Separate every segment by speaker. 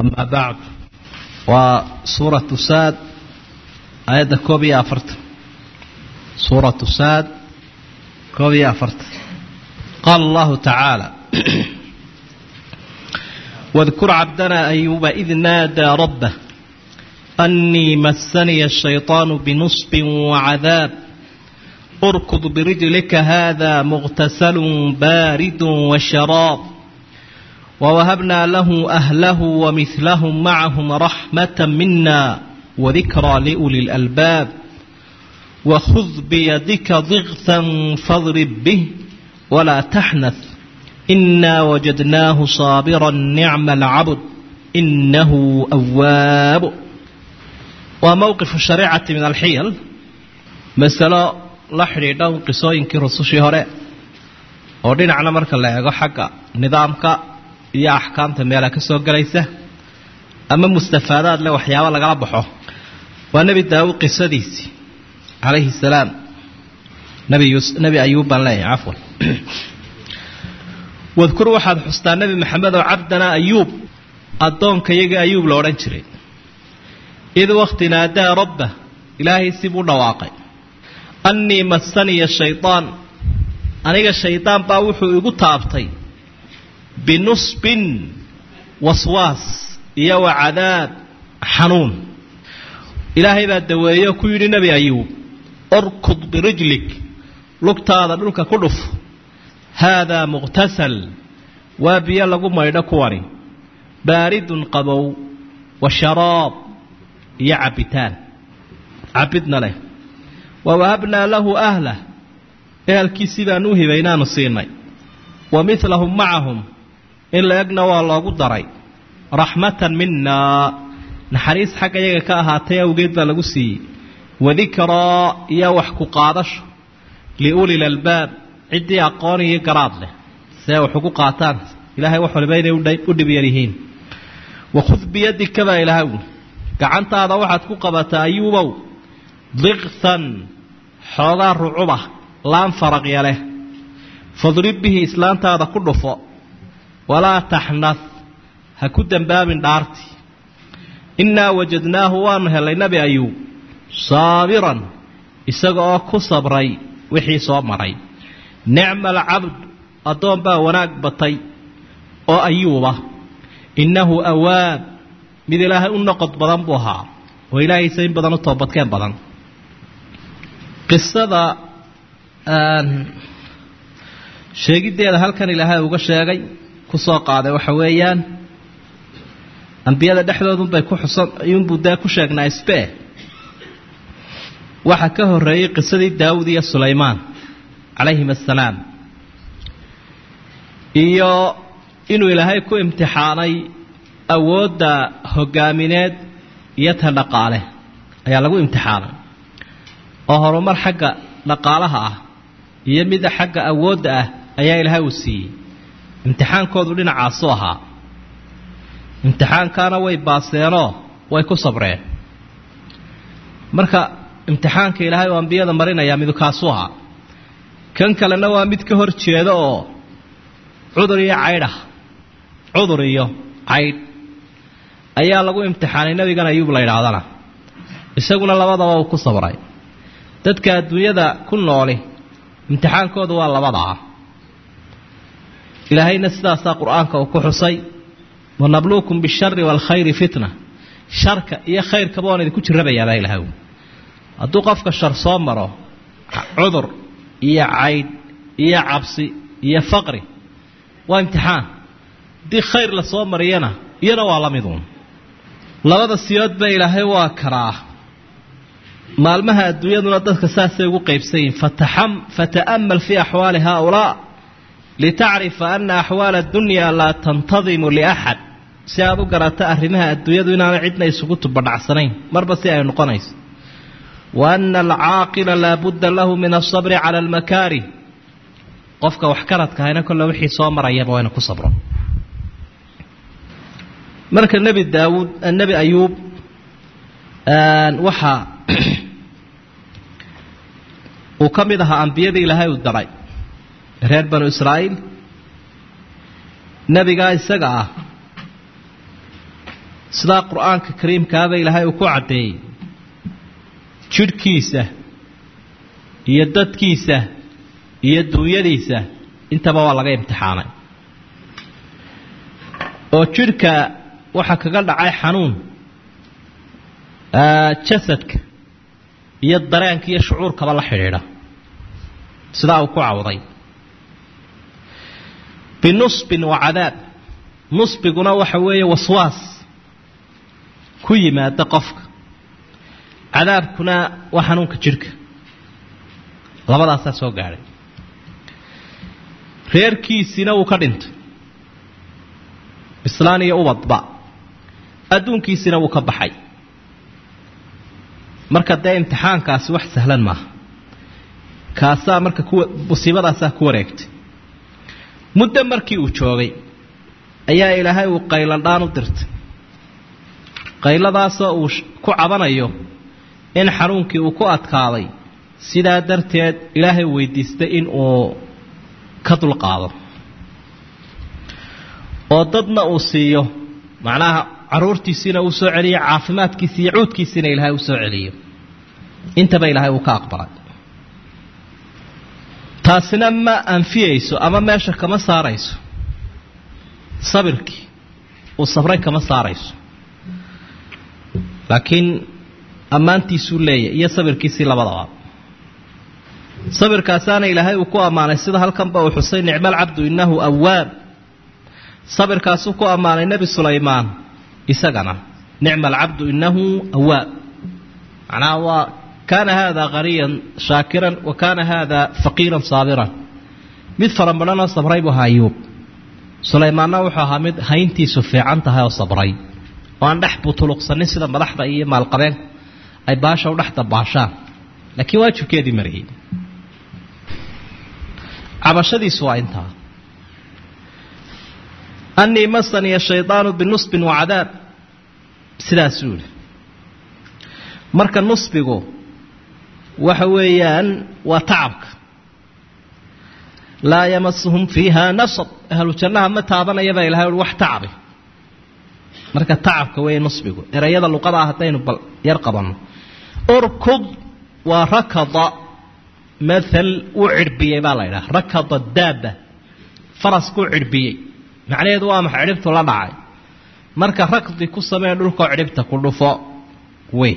Speaker 1: أما بعد وسورة ساد آية كوبي أفرت سورة ساد كوبي أفرت قال الله تعالى واذكر عبدنا أيوب إذ نادى ربه أني مسني الشيطان بنصب وعذاب اركض برجلك هذا مغتسل بارد وشراب ووهبنا له أهله ومثلهم معهم رحمة منا وذكرى لأولي الألباب وخذ بيدك ضغثا فاضرب به ولا تحنث إنا وجدناه صابرا نعم العبد إنه أواب وموقف الشريعة من الحيل مسألة la xidhiidha un qisooyinkii rusushii hore oo dhinacna marka la eego xagga nidaamka iyo axkaamta meela ka soo gelaysa ama mustafaadaad leh waxyaabo lagala baxo waa nebi daawud qisadiisii calayhi salaam nebi nebi ayuub baan leeyahay cafwan wadkur waxaad xustaa nebi maxamed oo cabdanaa ayuub addoonka iyaga ayuub la odhan jiray id wakti naadaa rabba ilaahay sibuu dhawaaqay annii massaniya shaydaan aniga shaydaan baa wuxuu igu taabtay binusbin waswaas iyo wa cadaab xanuun ilaahay baa daweeyo ku yidhi nebi ayuub orkud birijlik lugtaada dhulka ku dhuf haadaa muqhtasal waa biyo lagu maydho kuwani baaridun qabow wa sharaab iyo cabbitaan cabbidna leh wawahabnaa lahu ahlah ehelkiisii baanu u hibay inaanu siinay wa midlahum macahum in la egna waa loogu daray raxmatan minaa naxariis xagga yaga ka ahaatay awgeed baa lagu siiyey wadikraa iyo wax ku qaadasho liulil albaab ciddii aqoon iyo garaad leh see wax ugu qaataan ilaahay wax waliba inay u dhib yar yihiin wakhud biyadika baa ilaahay gacantaada waxaad ku qabataa ayuubow diqhan xoogaa rucuba laan faraqya leh fadrib bihi islaantaada ku dhufo walaa taxnad ha ku dembaabin dhaarti innaa wajadnaahu waanu helay nebi ayuub saabiran isaga oo ku sabray wixii soo maray nicma alcabd addoon baa wanaag batay oo ayuuba innahu awaab mid ilaahay u noqod badan buu ahaa oo ilaahaysa in badan u toobadkeen badan qisada sheegiddeeda halkan ilaahay uga sheegay ku soo qaaday waxa weeyaan ambiyada dhexdoodunbay ku xusan ayuunbuu dee ku sheegnaa isbee waxa ka horreeyey qisadii daawud iyo sulaymaan calayhim assalaam iyo inuu ilaahay ku imtixaanay awoodda hogaamineed iyo ta dhaqaale ayaa lagu imtixaanay oo horumar xagga dhaqaalaha ah iyo mida xagga awoodda ah ayaa ilaahay uu siiyey imtixaankoodu dhinacaasu ahaa imtixaankaana way baaseenoo way ku sabreen marka imtixaanka ilaahay oo ambiyada marinayaa midu kaasu ahaa kan kalena waa mid ka hor jeeda oo cudur iyo caydh ah cudur iyo caydh ayaa lagu imtixaanay nebigan ayuub la yidhaahdana isaguna labadaba uu ku sabray dadka adduunyada ku nooli imtixaankooda waa labadaa ilaahayna sidaasaa qur-aanka uu ku xusay wanabluukum bishari waalkhayri fitna sharka iyo khayrkaba waan idinku jirabayaabaa ilahay hadduu qofka shar soo maro cudur iyo caydh iyo cabsi iyo faqri waa imtixaan haddii khayr la soo mariyana iyana waa la miduun labada siyoodba ilaahay waa karaa maalmaha adduunyaduna dadka saasay ugu qaybsan yihin fata'amal fii axwaali haaulaa litacrifa ana axwaala addunya laa tantadimu liaxad si aad u garata arrimaha adduunyadu inaana cidna isugu tubadhacsanayn marba si ay noqonayso wa ana alcaaqila laa budda lahu min asabri cala almakaarih qofka wax karadka hayna kolle wixii soo marayaba wayna ku sabro marka nebi daawuud nebi ayuub waxaa uu ka mid ahaa ambiyadii ilaahay uu daray reer banu israa'iil nebigaa isaga ah sidaa qur-aanka kariimkaaba ilaahay uu ku caddeeyey jidhkiisa iyo dadkiisa iyo duunyadiisa intaba waa laga imtixaanay oo jidhka waxaa kaga dhacay xanuun jasadka iyo dareenka iyo shucuurkaba la xidhiidha sidaa uu ku cawday binusbin wa cadaab nusbiguna waxa weeye waswaas ku yimaada qofka cadaabkuna waa xanuunka jidhka labadaasaa soo gaadhay reerkiisiina wuu ka dhintay bislaan iyo ubadba adduunkiisina wuu ka baxay marka dee imtixaankaasi wax sahlan maaha kaasaa marka kuwa musiibadaasaa ku wareegtay muddo markii uu joogay ayaa ilaahay uu qaylandhaan u dirtay qayladaasoo uu ku cabanayo in xanuunkii uu ku adkaaday sidaa darteed ilaahay weydiistay in uu ka dulqaado oo dadna uu siiyo macnaha caruurtiisiina uu soo celiyo caafimaadkiisi iyo cuudkiisiina ilaahay uu soo celiyo intaba ilaahay uu ka aqbalay taasina ma anfiyayso ama meesha kama saarayso sabirkii uu sabray kama saarayso laakiin ammaantiisuu leeyahy iyo sabirkiisii labadaba sabirkaasaana ilaahay uu ku ammaanay sida halkanba uu xusay nicmal cabdu innahu awaab sabirkaasuu ku ammaanay nebi sulaymaan isagana nicma alcabdu inahu awaab macnaha waa kaana haada qaniyan shaakiran wa kaana haada faqiiran saabiran mid farambahanoo sabray buu ahaa ayuub sulaymaanna wuxuu ahaa mid hayntiisu fiican tahay oo sabray oo aan dhex butuluqsanin sida madaxda iyo maalqabeenku ay baasha u dhex dabaashaan laakiin waajibkeedii mariyey cabashadiisu waa intaa anii masaniya shaydaanu binusbin wa cadaab sidaasuu yihi marka nusbigu waxa weeyaan waa tacabka laa yamasuhum fiiha nasab ahlu jannaha ma taabanaya baa ilahay ui wax tacabi marka tacabka weeye nusbigu erayada luqada ah haddaynu bal yar qabanno urkud waa rakada maal uu cidhbiyey baa la ydhaha rakada daaba faraskuu cidhbiyey macnaheedu waa maxa cidhibtu la dhacay marka rakdi ku samee dhulkoo cidhibta ku dhufo wey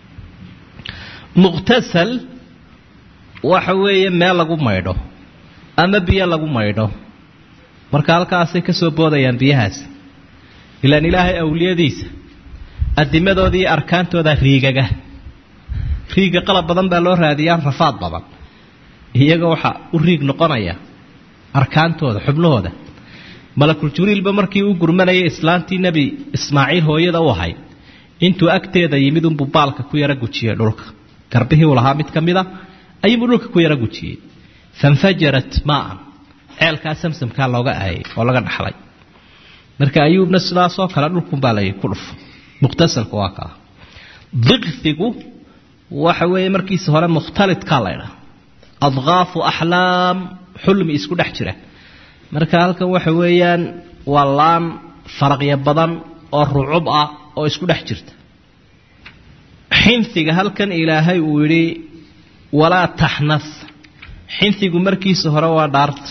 Speaker 1: muqtasal waxa weeye meel lagu maydho ama biyo lagu maydho marka halkaasay ka soo boodayaan biyahaas ilaan ilaahay awliyadiisa adimadooda iyo arkaantooda riigaga riiga qalab badan baa loo raadiyaa rafaad badan iyaga waxaa u riig noqonaya arkaantooda xubnahooda malakul jibriilba markii u gurmanayay islaantii nebi ismaaciil hooyada u ahayd intuu agteeda yimid unbuu baalka ku yara gujiyey dhulka garbihii uu lahaa mid ka mida ayuunbuu dhulka ku yara gujiyey fanfajarat maaan ceelkaa samsamkaa looga aayay oo laga dhaxlay marka ayuubna sidaasoo kale dhulkunbaa la ku dhufo muqtasalka waa kaa diqfigu waxa weeye markiisa hore mukhtalidkaa la ydhaha adqaafu axlaam xulmi isku dhex jira marka halkan waxa weeyaan waa laan faraqyo badan oo rucub ah oo isku dhex jirta xinfiga halkan ilaahay uu yidhi walaa taxnas xinfigu markiisa hore waa dhaarta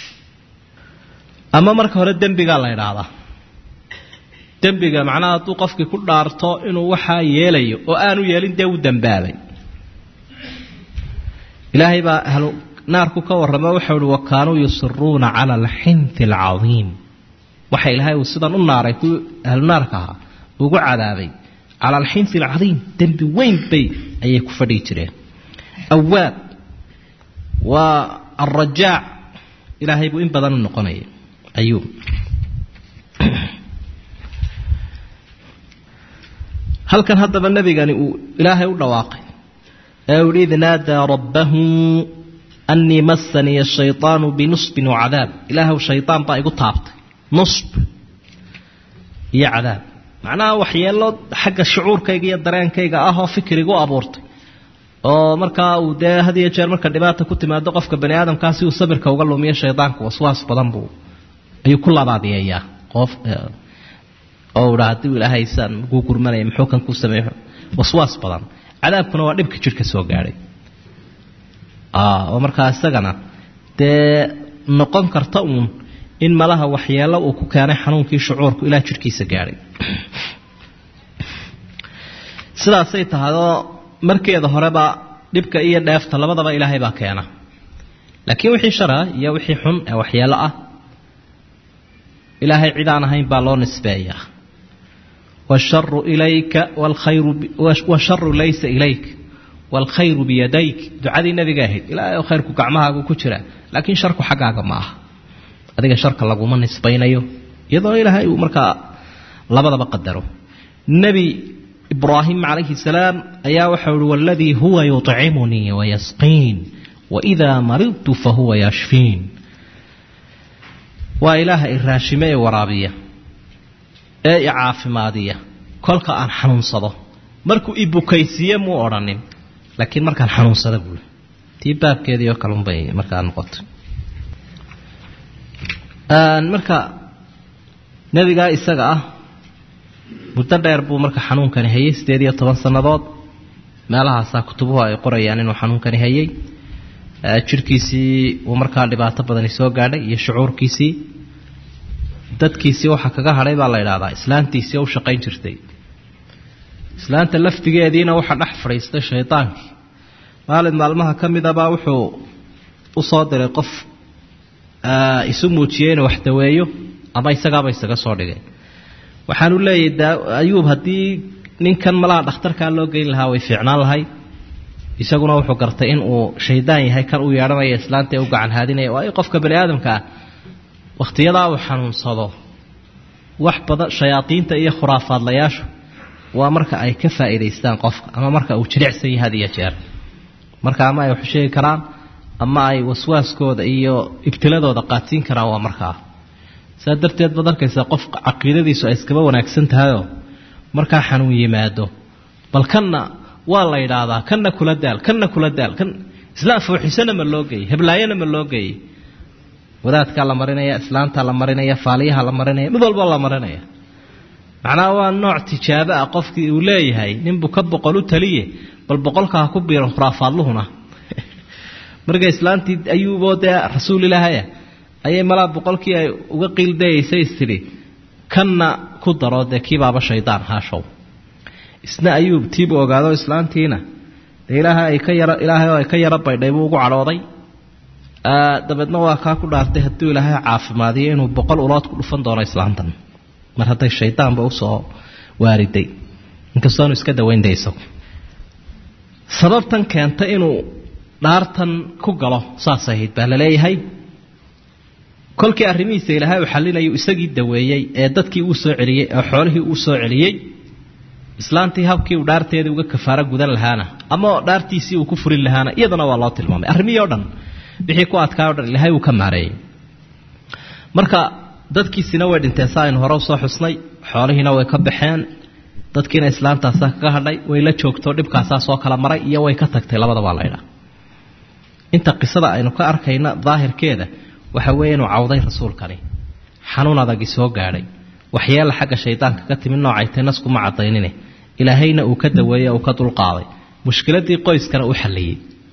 Speaker 1: ama marka hore dembigaa la ydhaahdaa dembiga macnaha hadduu qofkii ku dhaarto inuu waxaa yeelayo oo aanu yeelin dee u dambaabay ilaahay baa ahlu naarku ka warrama waxau uhi wa kaanuu yusiruuna cala alxinfi alcadiim waxa ilaahay uu sidan u naaray kuwii ahlu naarka ahaa ugu cadaabay cala alxinfi alcadiim dembi weyn bay ayay ku fadhigi jireen awaab waa alrajaac ilaahay buu in badan u noqonaya ayuub halkan haddaba nebigani uu ilaahay u dhawaaqay ee uu id naadaa rabbahu annii massaniya shayطaanu binusbin wacadaab ilaahw shayطaan baa igu taabtay nusb iyo cadaab macnaha waxyeelo xagga shucuurkayga iyo dareenkayga ah oo fikir igu abuurtay oo markaa uu dee had iyo jeer marka dhibaata ku timaado qofka bani aadamkaa si uu sabirka uga lumiyo shaydaanku waswaas badan buu ayuu ku labaadiyeeyaa qof oo idha haddii ilaahay saan kuu gurmanaya muxuu kan ku sameeyo waswaas badan cadaabkuna waa dhibka jidhka soo gaadhay oo markaa isagana dee noqon karta uun in malaha waxyeelo uu ku keenay xanuunkii shucuurku ilaa jidhkiisa gaadhay sidaasay tahayoo markeeda horeba dhibka iyo dheefta labadaba ilaahay baa keena laakiin wixii shara iyo wixii xun ee waxyeelo ah ilaahay cid aan ahayn baa loo nisbeeyaa washaru ilayka wlkhayru washaru laysa ilayk waalkhayru biyadayk ducadii nabiga ahayd ilaahay oo khayrku gacmahaagu ku jira laakiin sharku xaggaaga ma aha adiga sharka laguma nisbaynayo iyadoo ilaahay uu markaa labadaba qadaro nebi ibraahim calayhi salaam ayaa waxau uhi waladii huwa yuطcimunii wayasqiin waidaa maridtu fahuwa yashfiin waa ilaaha i raashime ee waraabiya ee i caafimaadiya kolka aan xanuunsado markuu i bukaysiiye muu odhanin laakiin markaan xanuunsada buui tii baabkeedii oo kalunbay markaa noqotay marka nebigaa isaga ah muddo dheer buu marka xanuunkani hayay sideed iyo toban sannadood meelahaasaa kutubuhu ay qorayaan inuu xanuunkani hayay jidhkiisii uu markaa dhibaato badani soo gaadhay iyo shucuurkiisii dadkiisii waxa kaga hadhay baa la idhahdaa islaantiisii u shaqayn jirtay islaanta laftigeediina waxa dhex fadhiistay shaydaankii maalin maalmaha ka midabaa wuxuu u soo diray qof isu muujiyey inuu wax daweeyo ama isagaaba isaga soo dhigay waxaanu leeyahay ayuub haddii ninkan malaha dhakhtarkaa loo geyn lahaa way fiicnaan lahay isaguna wuxuu gartay in uu shaydaan yahay kan uu yeedhanaya islaanta ee u gacan haadinaya waayo qofka bani aadamka ah wakhtiyadaa uu xanuunsado wax badan shayaadiinta iyo khuraafaadlayaashu waa marka ay ka faa'iidaystaan qofka ama marka uu jilicsan yahay had iyo jeer marka ama ay wax sheegi karaan ama ay waswaaskooda iyo ibtiladooda qaadsiin karaan waa markaa saa darteed baad arkaysaa qof caqiidadiisu ay iskaba wanaagsan tahayoo markaa xanuun yimaado bal kanna waa la yidhaahdaa kanna kula daal kanna kula daal kan islaam fooxisana ma loo geeyey heblaayana ma loo geeyey wadaadkaa la marinaya islaantaa la marinaya faaliyaha la marinaya mid walba la marinaya macnaha waa nooc tijaabo ah qofkii uu leeyahay ninbuu ka boqol u taliye bal boqolka ha ku biiran khuraafaadluhuna marka islaantii ayuuboo dee rasuul ilaahaya ayay malaa boqolkii ay uga qiildayaysay istidhi kanna ku daro dee kiibaaba shaydaan haashow isna ayuub tiibuu ogaado islaantiina dee ilaahay ay ka yara ilaahay oo ay ka yaro baydhay buu ugu cadhooday dabeedna waa kaa ku dhaartay hadduu ilaahay caafimaadiyo inuu boqol ulood ku dhufan doono islaantan mar hadday shaydaanba usoo waariday inkastoonu iska dawaynday isagu sababtan keenta inuu dhaartan ku galo saas ahayd baa la leeyahay kolkii arrimihiisa ilaahay uu xallinayu isagii daweeyey ee dadkii uu soo celiyey ee xoolihii uu soo celiyey islaantii habkii uu dhaarteedii uga kafaaro gudan lahaana ama dhaartiisii uu ku furin lahaana iyadana waa loo tilmaamay arrimihii o dhan wixii ku adkaa o dhan ilaahay uu ka maareeyey marka dadkiisina way dhinteen saa aynu hore usoo xusnay xoolihiina way ka baxeen dadkiina islaantaasaa kaga hadhay way la joogto dhibkaasaa soo kala maray iyo way ka tagtay labadabaa laydhaa inta qisada aynu ka arkayna daahirkeeda waxa weeye inuu cawday rasuulkani xanuun adagi soo gaadhay waxyeela xagga shaydaanka ka timid noocay tay naskuma cadaynine ilaahayna uu ka daweeyey uu ka dulqaaday mushkiladii qoyskana u xalliyey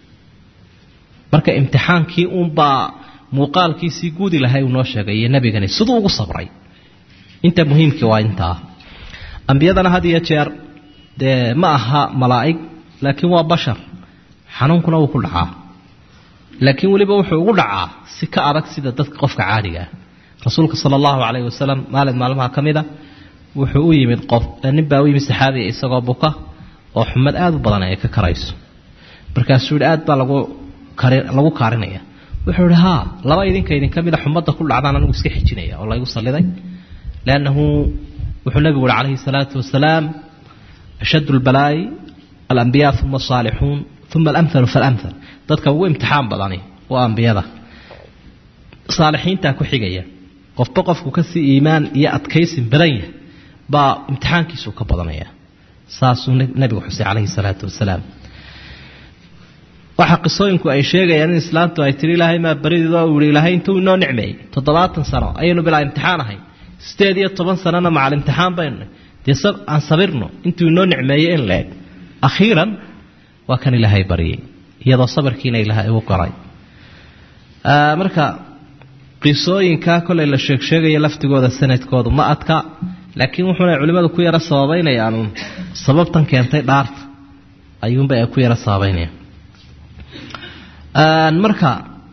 Speaker 1: marka imtixaankii uunbaa muuqaalkiisii guudi lahay uu noo sheegay iyo nebigani siduu ugu sabray inta muhiimkii waa intaa ambiyadana had iyo jeer dee ma aha malaa'ig laakiin waa bashar xanuunkuna wuu ku dhacaa laakiin weliba wuxuu ugu dhacaa si ka adag sida dadka qofka caadiga ah rasuulka sala allahu calayhi wasalam maalin maalmaha ka mid a wuxuu u yimid qof nin baa u yimid saxaabiga isagoo buka oo xumad aada u badan ay ka karayso markaasuu yihi aad baa lagu kari lagu kaarinaya wuxuu ihi haa laba idinka idinka mida xumadda ku dhacdaan anigu iska xijinaya oo laygu salliday liannahu wuxuu nabigu uhi calayhi salaatu wasalaam ashaddu lbalaa'i alambiyaa uma asaalixuun uma alamhalu faalamhal dadka ugu imtixaan badani waa ambiyada saalixiintaa ku xigaya qofba qofku kasii iimaan iyo adkaysin badan yahay baa imtixaankiisu ka badanaya saasuu nabigu xusay calayhi salaatu wasalaam waxa qisooyinku ay sheegayaan in islaantu ay tiri ilaahay maa baridido uu yihi ilaahay intuu inoo nicmeeyey toddobaatan sano ayaynu bilaa imtixaan ahay sideed iyo toban sanana macal imtixaan baynu dee aan sabirno intuu inoo nicmeeyey in la eg akhiiran waa kan ilaahay baryay iyadoo sabirkiina ilaahay ugu qoray marka qisooyinkaa kolay la sheegsheegaya laftigooda sanadkoodu ma adka laakiin wuxuuna culimmadu ku yaro sababaynayaan sababtan keentay dhaarta ayuunba ay ku yaro sababaynayaan marka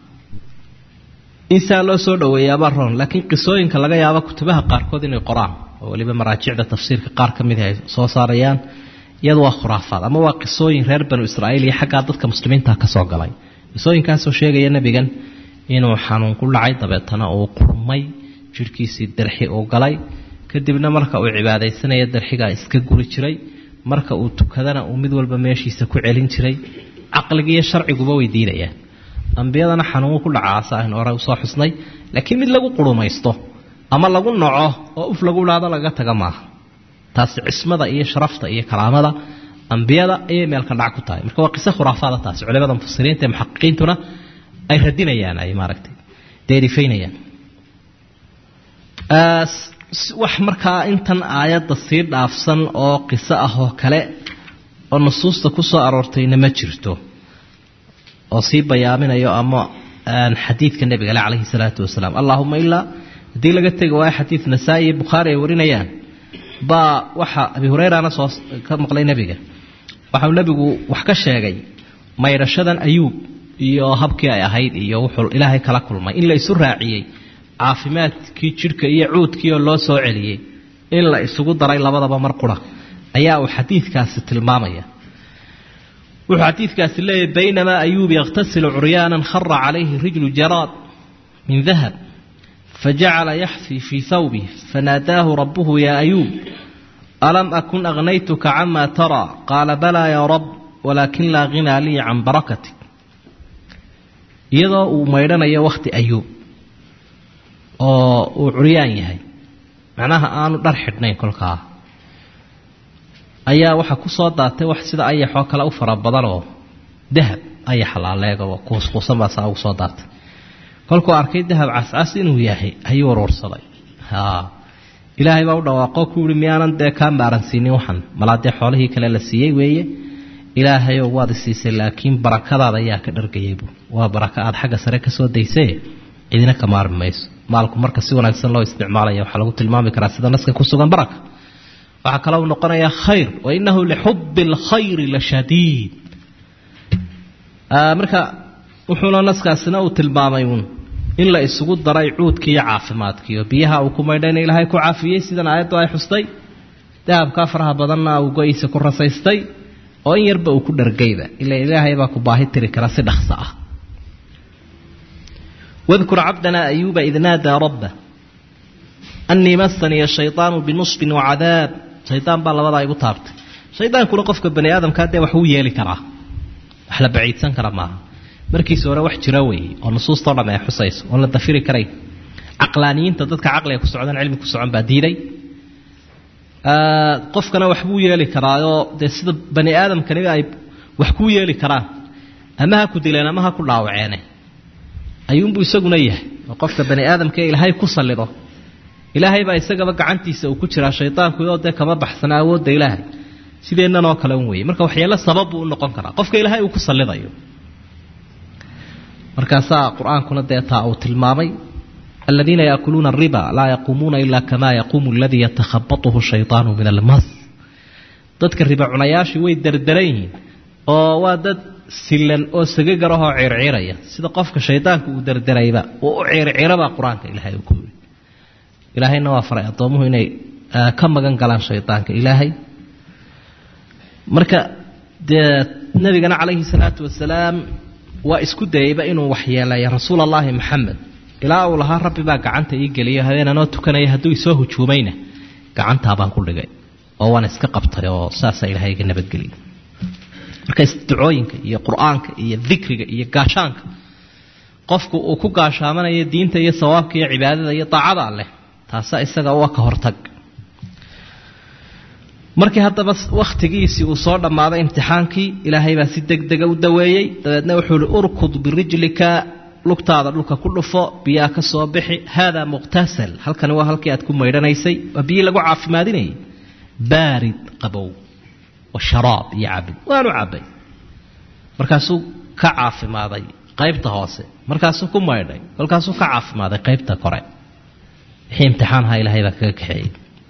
Speaker 1: insaa loo soo dhaweeyaabaa ron laakiin qisooyinka laga yaabo kutubaha qaarkood inay qoraan oo weliba maraajicda tafsiirka qaar ka mid ay soo saarayaan iyadu waa khuraafaad ama waa qisooyin reer banu israa'iil iyo xaggaa dadka muslimiinta ka soo galay qisooyinkaasoo sheegaya nebigan inuu xanuun ku dhacay dabeetana uu qurmay jidhkiisii darxi uu galay kadibna marka uu cibaadaysanaya darxigaa iska guri jiray marka uu tukadana uu mid walba meeshiisa ku celin jiray caqligiiyo sharciguba way diidayaan ambiyadana xanuun ku dhacaasa aynu hore usoo xusnay laakiin mid lagu qurumaysto ama lagu noco oo uf lagu dhaado laga taga maaha taasi cismada iyo sharafta iyo karaamada ambiyada ayay meelka dhac ku tahay marka waa qiso khuraafaada taasi culimada mufasiriinta ee muxaqiqiintuna ay radinayaan ay maaragtay deerifaynayaan wax markaa intan aayadda sii dhaafsan oo qiso ah oo kale oo nusuusta ku soo aroortayna ma jirto oo sii bayaaminayo ama xadiidka nebigale calayhi salaatu wasalaam allahuma ilaa haddii laga tegi waayo xadiid nasaa-i iyo bukhaari ay warinayaan baa waxa abi hureyrana soo ka maqlay nebiga waxau nebigu wax ka sheegay maydhashadan ayuub iyo habkii ay ahayd iyo wuxuu ilaahay kala kulmay in la isu raaciyey caafimaadkii jidhka iyo cuudkii oo loo soo celiyey in la isugu daray labadaba mar qura ayaa uu xadiidkaasi tilmaamaya wuxuu xadiidkaasi leeyahy baynamaa ayuub yakhtasilu curyaanan khara calayhi rijlu jaraad min dahab fajacala yaxfi fii hawbih fanaadaahu rabuhu yaa ayuub alam akun aghnaytuka cama taraa qaala balaa yaa rab walaakin laa ghinaa lii can barakatik iyadoo uu maydhanayo wakhti ayuub oo uu curyaan yahay macnaha aanu dhar xidhnayn kolkaa ayaa waxaa ku soo daatay wax sida ayaxoo kale u fara badanoo dahab ayax laaleegoo kuuskuusan baa saa ugu soo daatay kolkuu arkay dahab cascas inuu yahay ayuu waruursaday ilaahay baa u dhawaaqo ku yihi miyaanan dee kaa maaransiinin waxan malaa dee xoolihii kale la siiyey weeye ilaahayow waad isiisay laakiin barakadaada ayaa ka dhargayaybu waa baraka aad xagga sare kasoo daysee cidina ka maarmi mayso maalku marka si wanaagsan loo isticmaalaya waxaa lagu tilmaami karaa sida naska ku sugan baraka waxaa kaloo noqonayaa khayr wa inahu lixubi اlkhayri la shadiid marka wuxuuna naskaasina uu tilmaamay uun in la isugu daray cuudkii iyo caafimaadkii oo biyaha uu ku maydhayna ilaahay ku caafiyey sidan aayaddu ay xustay dahabkaa faraha badanna uu go-iisa ku rasaystay oo in yarba uu ku dhargayba ila ilaahay baa ku baahi tiri kara si dhaqso ah wadkur cabdanaa ayuuba id naadaa rabba annii masaniya shayطaanu binusbin wacadaab shaydaan baa labadaa igu taabtay shaydaankuna qofka bani aadamkaa dee wax uu yeeli karaa wax la baciidsan kara maaha markiisa hore wax jira weeye oo nusuustao dham ay xusayso oon la dafiri karayn caqlaaniyiinta dadka caqliga ku socdan cilmi ku socon baa diiday qofkana waxbuu yeeli karaayoo dee sida bani aadamkaniba ay wax kuu yeeli karaan ama ha ku dileen ama ha ku dhaawaceene ayuunbuu isaguna yahay oo qofka bani aadamka ilaahay ku sallido ilaahay baa isagaba gacantiisa uu ku jiraa shaydaanku oo dee kama baxsana awoodda ilaahay sideennanoo oo kale un weeye marka waxyeelo sabab buu u noqon karaa qofka ilaahay uu ku sallidayo markaasaa qur-aankuna dee taa uu tilmaamay aladiina yaakuluuna ariba laa yaquumuuna ila kama yaquumu aladii yatakhabatuhu shayطaanu min almas dadka riba cunayaashii way derderan yihiin oo waa dad silan oo sagagarahoo circiraya sida qofka shaydaanka uu derderayba oo u circirabaa qur-aanka ilaahay uu ku yiri ilaahayna waa faray addoomuhu inay ka magan galaan shaydaanka ilaahay marka dee nabigana calayhi salaatu wasalaam waa isku dayeyba inuu waxyeeleeya rasuul allaahi maxamed ilaa uu lahaa rabbi baa gacanta ii geliyo habeenanoo tukanaya hadduu isoo hujuumayna gacantaa baan ku dhigay oo waan iska qabtay oo saasaa ilaahay iga nabadgeliya marka isducooyinka iyo qur-aanka iyo dikriga iyo gaashaanka qofku uu ku gaashaamanayo diinta iyo sawaabka iyo cibaadada iyo daacada alleh taasa isaga waa ka hortag markii haddaba wakhtigiisii uu soo dhammaaday imtixaankii ilaahay baa si deg dega u daweeyey dabeedna wuxuu ihi urkud birijlika lugtaada dhulka ku dhufo biyaa ka soo bixi haadaa muqtasal halkani waa halkii aad ku maydhanaysay waa biyii lagu caafimaadinayay baarid qabow wa sharaab iyo cabid waanu cabbay markaasuu ka caafimaaday qaybta hoose markaasuu ku maydhay kolkaasuu ka caafimaaday qaybta kore wixii imtixaanha ilaahay baa kaga kaxeeyey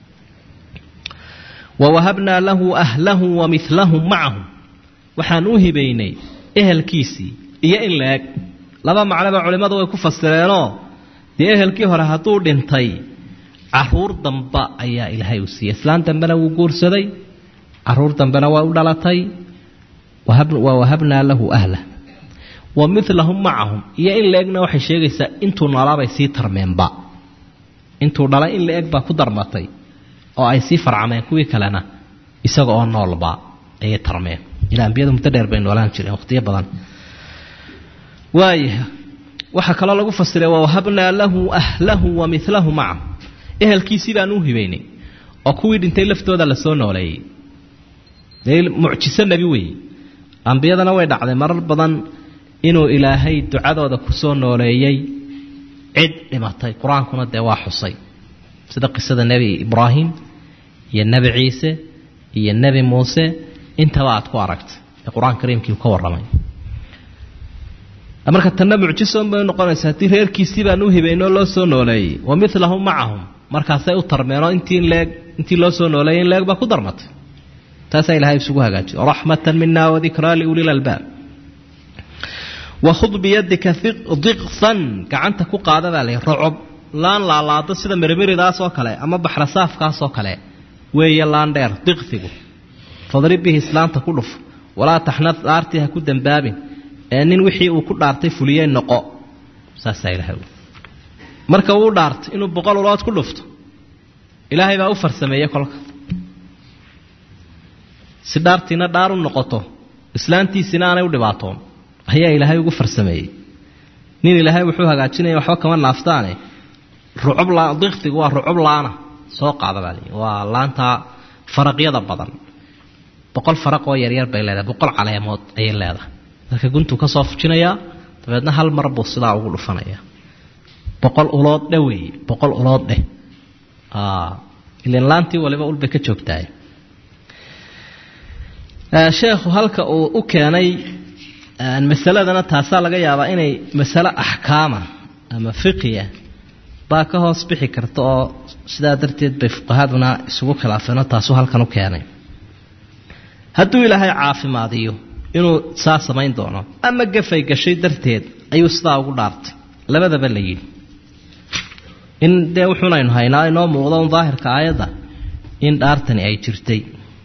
Speaker 1: wawahabnaa lahu ahlahu wa milahum macahum waxaan u hibaynay ehelkiisii iyo in la eg laba macnoba culimmadu way ku fasireenoo dee ehelkii hore hadduu dhintay caruur damba ayaa ilaahay u siiyey islaan dambena wuu guursaday caruur dambena waa u dhalatay wa wahabnaa lahu ahlah wa milahum macahum iyo in la egna waxay sheegaysaa intuu noolaabay sii tarmeenba intuu dhalay in la eg baa ku darmatay oo ay sii farcameen kuwii kalena isaga oo noolba ayay tarmeen ilaa ambiyadu muddo dheer bay noolaan jireen waqtiyo badan waaya waxaa kaloo lagu fasiray wawahabnaa lahu ahlahu wa milahu macahu ehelkiisii baan u hibaynay oo kuwii dhintay laftooda lasoo nooleeyey dee mucjiso nebi weeye ambiyadana way dhacday marar badan inuu ilaahay ducadooda kusoo nooleeyey cid dhimatay qur-aankuna dee waa xusay sida qisada nebi ibraahim iyo nebi ciise iyo nebi muuse intaba aad ku aragtay ee qur-aan kariimkii ka warramay marka tanna mucjisoon bay noqonaysa haddii reerkiisii baan u hibaynoo loo soo nooleeyey wa milahum macahum markaasay u tarmeenoo intii leeg intii loo soo nooleeyey in leeg baa ku darmatay taasaa ilahay isugu hagaajiyo raxmatan mina wadikraa liuli lalbaab wakhud biyadika diqsan gacanta ku qaada baa lay rocob laan laalaado sida mirmiridaas oo kale ama baxrasaafkaas oo kale weeye laan dheer diqsigu fadrib bihi islaanta ku dhuf walaa taxnad dhaartii ha ku dambaabin ee nin wixii uu ku dhaartay fuliyey noqo saasaa ilahay marka uu dhaartay inuu boqol ulood ku dhufto ilaahay baa u farsameeyey kolka si dhaartiina dhaar u noqoto islaantiisina aanay u dhibaatoon ayaa ilaahay ugu farsameeyey nin ilaahay wuxuu hagaajinaya waxba kama naaftaane rucub diqsigu waa rucub laana soo qaada baa lii waa laanta faraqyada badan boqol faraq oo yaryar bay leedahay boqol caleemood ayay leedahay marka guntuu ka soo fujinayaa dabeedna hal mar buu sidaa ugu dhufanaya boqol ulood dheh weeye boqol ulood dheh ilan laantii waliba ulbay ka joogtahay sheekhu halka uu u keenay masaladana taasaa laga yaabaa inay masalo axkaama ama fiqiya baa ka hoos bixi karta oo sidaa darteed bay fuqahaduna isugu khilaafeenoo taasuu halkan u keenay hadduu ilaahay caafimaadiyo inuu saa samayn doono ama gafay gashay darteed ayuu sidaa ugu dhaartay labadaba la yidhi in dee wuxuunaynu haynaa inoo muuqdo un daahirka aayadda in dhaartani ay jirtay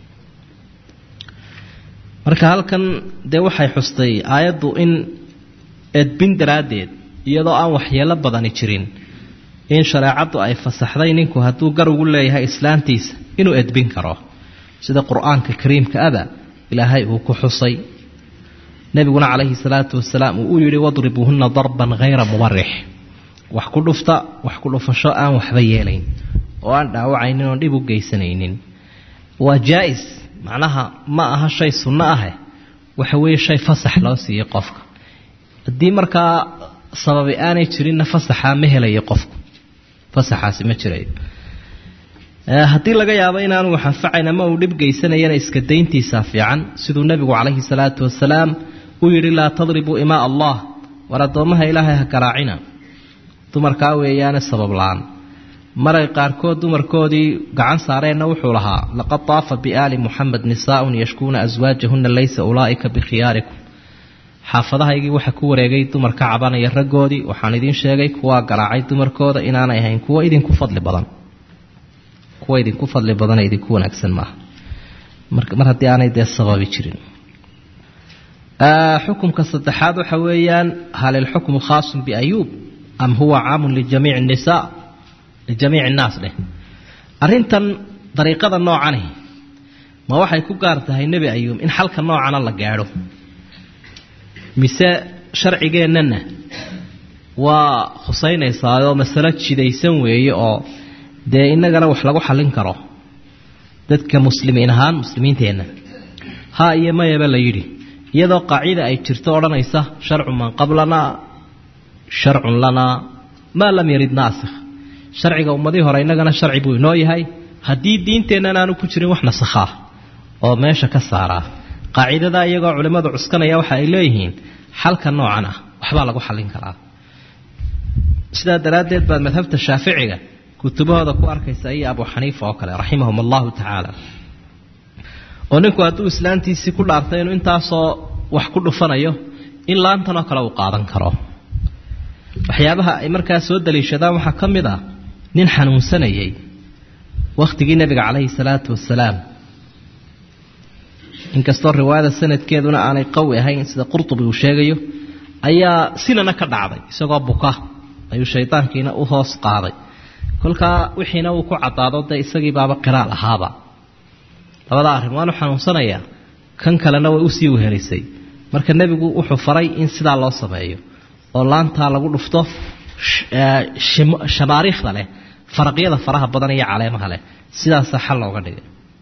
Speaker 1: marka halkan dee waxay xustay aayaddu in edbin daraaddeed iyadoo aan waxyeelo badani jirin in shareecaddu ay fasaxday ninku hadduu gar ugu leeyahay islaantiisa inuu edbin karo sida qur-aanka kariimka ada ilaahay uu ku xusay nebiguna calayhi salaatu wasalaam uu u yidhi wadribuuhunna darban hayra mubarix wax ku dhufta wax ku dhufasho aan waxba yeelayn oo aan dhaawacaynin oon dhib u geysanaynin waa jaa-is macnaha ma aha shay sunno ahe waxa weeye shay fasax loo siiyey qofka haddii markaa sababi aanay jirinna fasaxaa ma helayo qofku fasaxaasi ma jirayo haddii laga yaabo inaanu wax anfacayn ama uu dhib geysanayana iska dayntiisaa fiican siduu nebigu calayhi salaatu wasalaam uu yidhi laa tadribuu imaa allah war addoommaha ilaahay ha garaacina dumarkaa weeyaane sabab la-aan maray qaarkood dumarkoodii gacan saareenna wuxuu lahaa laqad taafa biaali muxamed nisaaun yashkuuna aswaajahunna laysa ulaa'ika bikhiyaarikum xaafadahaygii waxa ku wareegay dumar ka cabanaya raggoodii waxaan idiin sheegay kuwaa garaacay dumarkooda inaanay ahayn kuwo idinku fadli badan kuwa idinku fadli badana idinku wanaagsan maaha mar haddii aanay dee sababi jirin xukumka saddexaad waxa weeyaan hal ilxukmu khaasun biayuub am huwa caamun lijamiici nisaa lijamiici innaas dheh arrintan dariiqada noocani ma waxay ku gaar tahay nebi ayuub in xalka noocana la gaadho mise sharcigeennana waa khusaynaysaayoo masalo jidaysan weeye oo dee innagana wax lagu xallin karo dadka muslimiin ahaan muslimiinteenna ha iyo mayaba la yidhi iyadoo qaacida ay jirto odhanaysa sharcu man qablana sharcun lanaa maa lam yarid naasikh sharciga ummadii hore innagana sharci buu inoo yahay haddii diinteennan aanu ku jirin wax nasakhaa oo meesha ka saaraa qaacidadaa iyagoo culimmadu cuskanaya waxa ay leeyihiin xalka noocan ah waxbaa lagu xallin karaa sidaa daraaddeed baad madhabta shaaficiga kutubahooda ku arkaysa iyo abu xaniifa oo kale raximahum allahu tacaala oo ninku hadduu islaantiisii ku dhaartay inuu intaasoo wax ku dhufanayo in laantanoo kale uu qaadan karo waxyaabaha ay markaa soo daliishadaan waxaa ka mid ah nin xanuunsanayay wakhtigii nebiga calayhi salaatu wasalaam inkastoo riwaayada sanadkeeduna aanay qawi ahayn sida qurtubi uu sheegayo ayaa sinana ka dhacday isagoo buka ayuu shaydaankiina u hoos qaaday kolkaa wixiina uu ku caddaado dee isagii baaba qiraal ahaaba labada arrin waanu xanuunsanayaa kan kalena way usii wehelisay marka nebigu wuxuu faray in sidaa loo sameeyo oo laantaa lagu dhufto shamaariikhda leh faraqyada faraha badan iyo caleemaha leh sidaasaa xal looga dhigay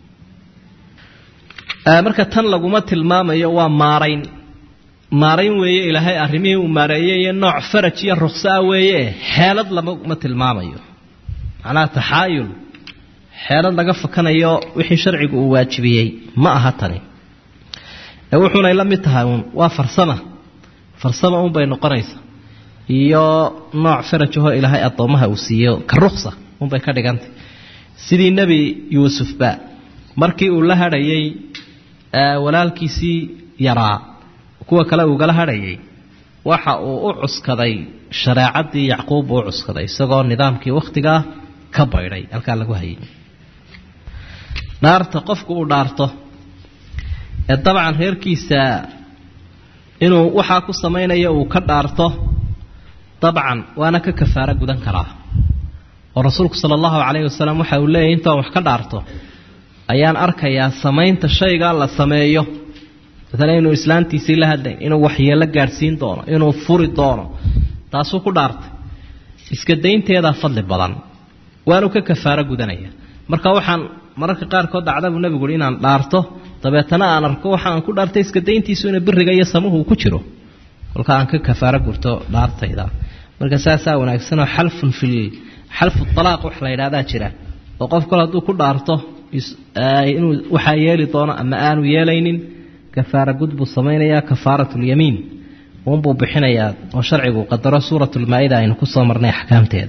Speaker 1: marka tan laguma tilmaamayo waa maarayn maarayn weeye ilaahay arrimihii uu maareeyey iyo nooc faraj iyo ruqsaa weeye xeelad lamama tilmaamayo macnaha taxaayul xeelad laga fakanayo wixii sharcigu uu waajibiyey ma aha tani ee wuxuunay la mid tahay uun waa farsama farsama uunbay noqonaysa iyo nooc farajahoo ilaahay addoommaha uu siiyo ka ruqsa unbay ka dhigantay sidii nebi yuusufba markii uu la hadhayay walaalkiisii yaraa kuwa kale ugala hadhayay waxa uu u cuskaday shareecadii yacquub uu u cuskaday isagoo nidaamkii wakhtigaa ka baydhay halkaa lagu hayay dhaarta qofku uu dhaarto ee dabcan reerkiisa inuu waxaa ku samaynayo uu ka dhaarto dabcan waana ka kafaaro gudan karaa oo rasuulku sala allahu calayhi wasalam waxa uu leeyahy intaan wax ka dhaarto ayaan arkayaa samaynta shaygaa la sameeyo maalan inuu islaantiisii la hadlay inuu waxyeelo gaadhsiin doono inuu furi doono taasuu ku dhaartay iska daynteedaa fadli badan waanu ka kafaaro gudanaya marka waxaan mararka qaarkood dhacda buu nebigu uhi inaan dhaarto dabeetana aan arko waxa aan ku dhaartay iska dayntiisu ina biriga iyo samuhu uu ku jiro kolka aan ka kafaaro gurto dhaartayda marka saasaa wanaagsanoo xalfun fil xalfu alaaq wax la yidhahdaa jira oo qof kale hadduu ku dhaarto inuu waxaa yeeli doono ama aanu yeelaynin kafaara gud buu samaynayaa kafaaratulyamiin uunbuu bixinayaa oo sharcigu qadaro suuratulmaa-ida aynu kusoo marnay axkaamteeda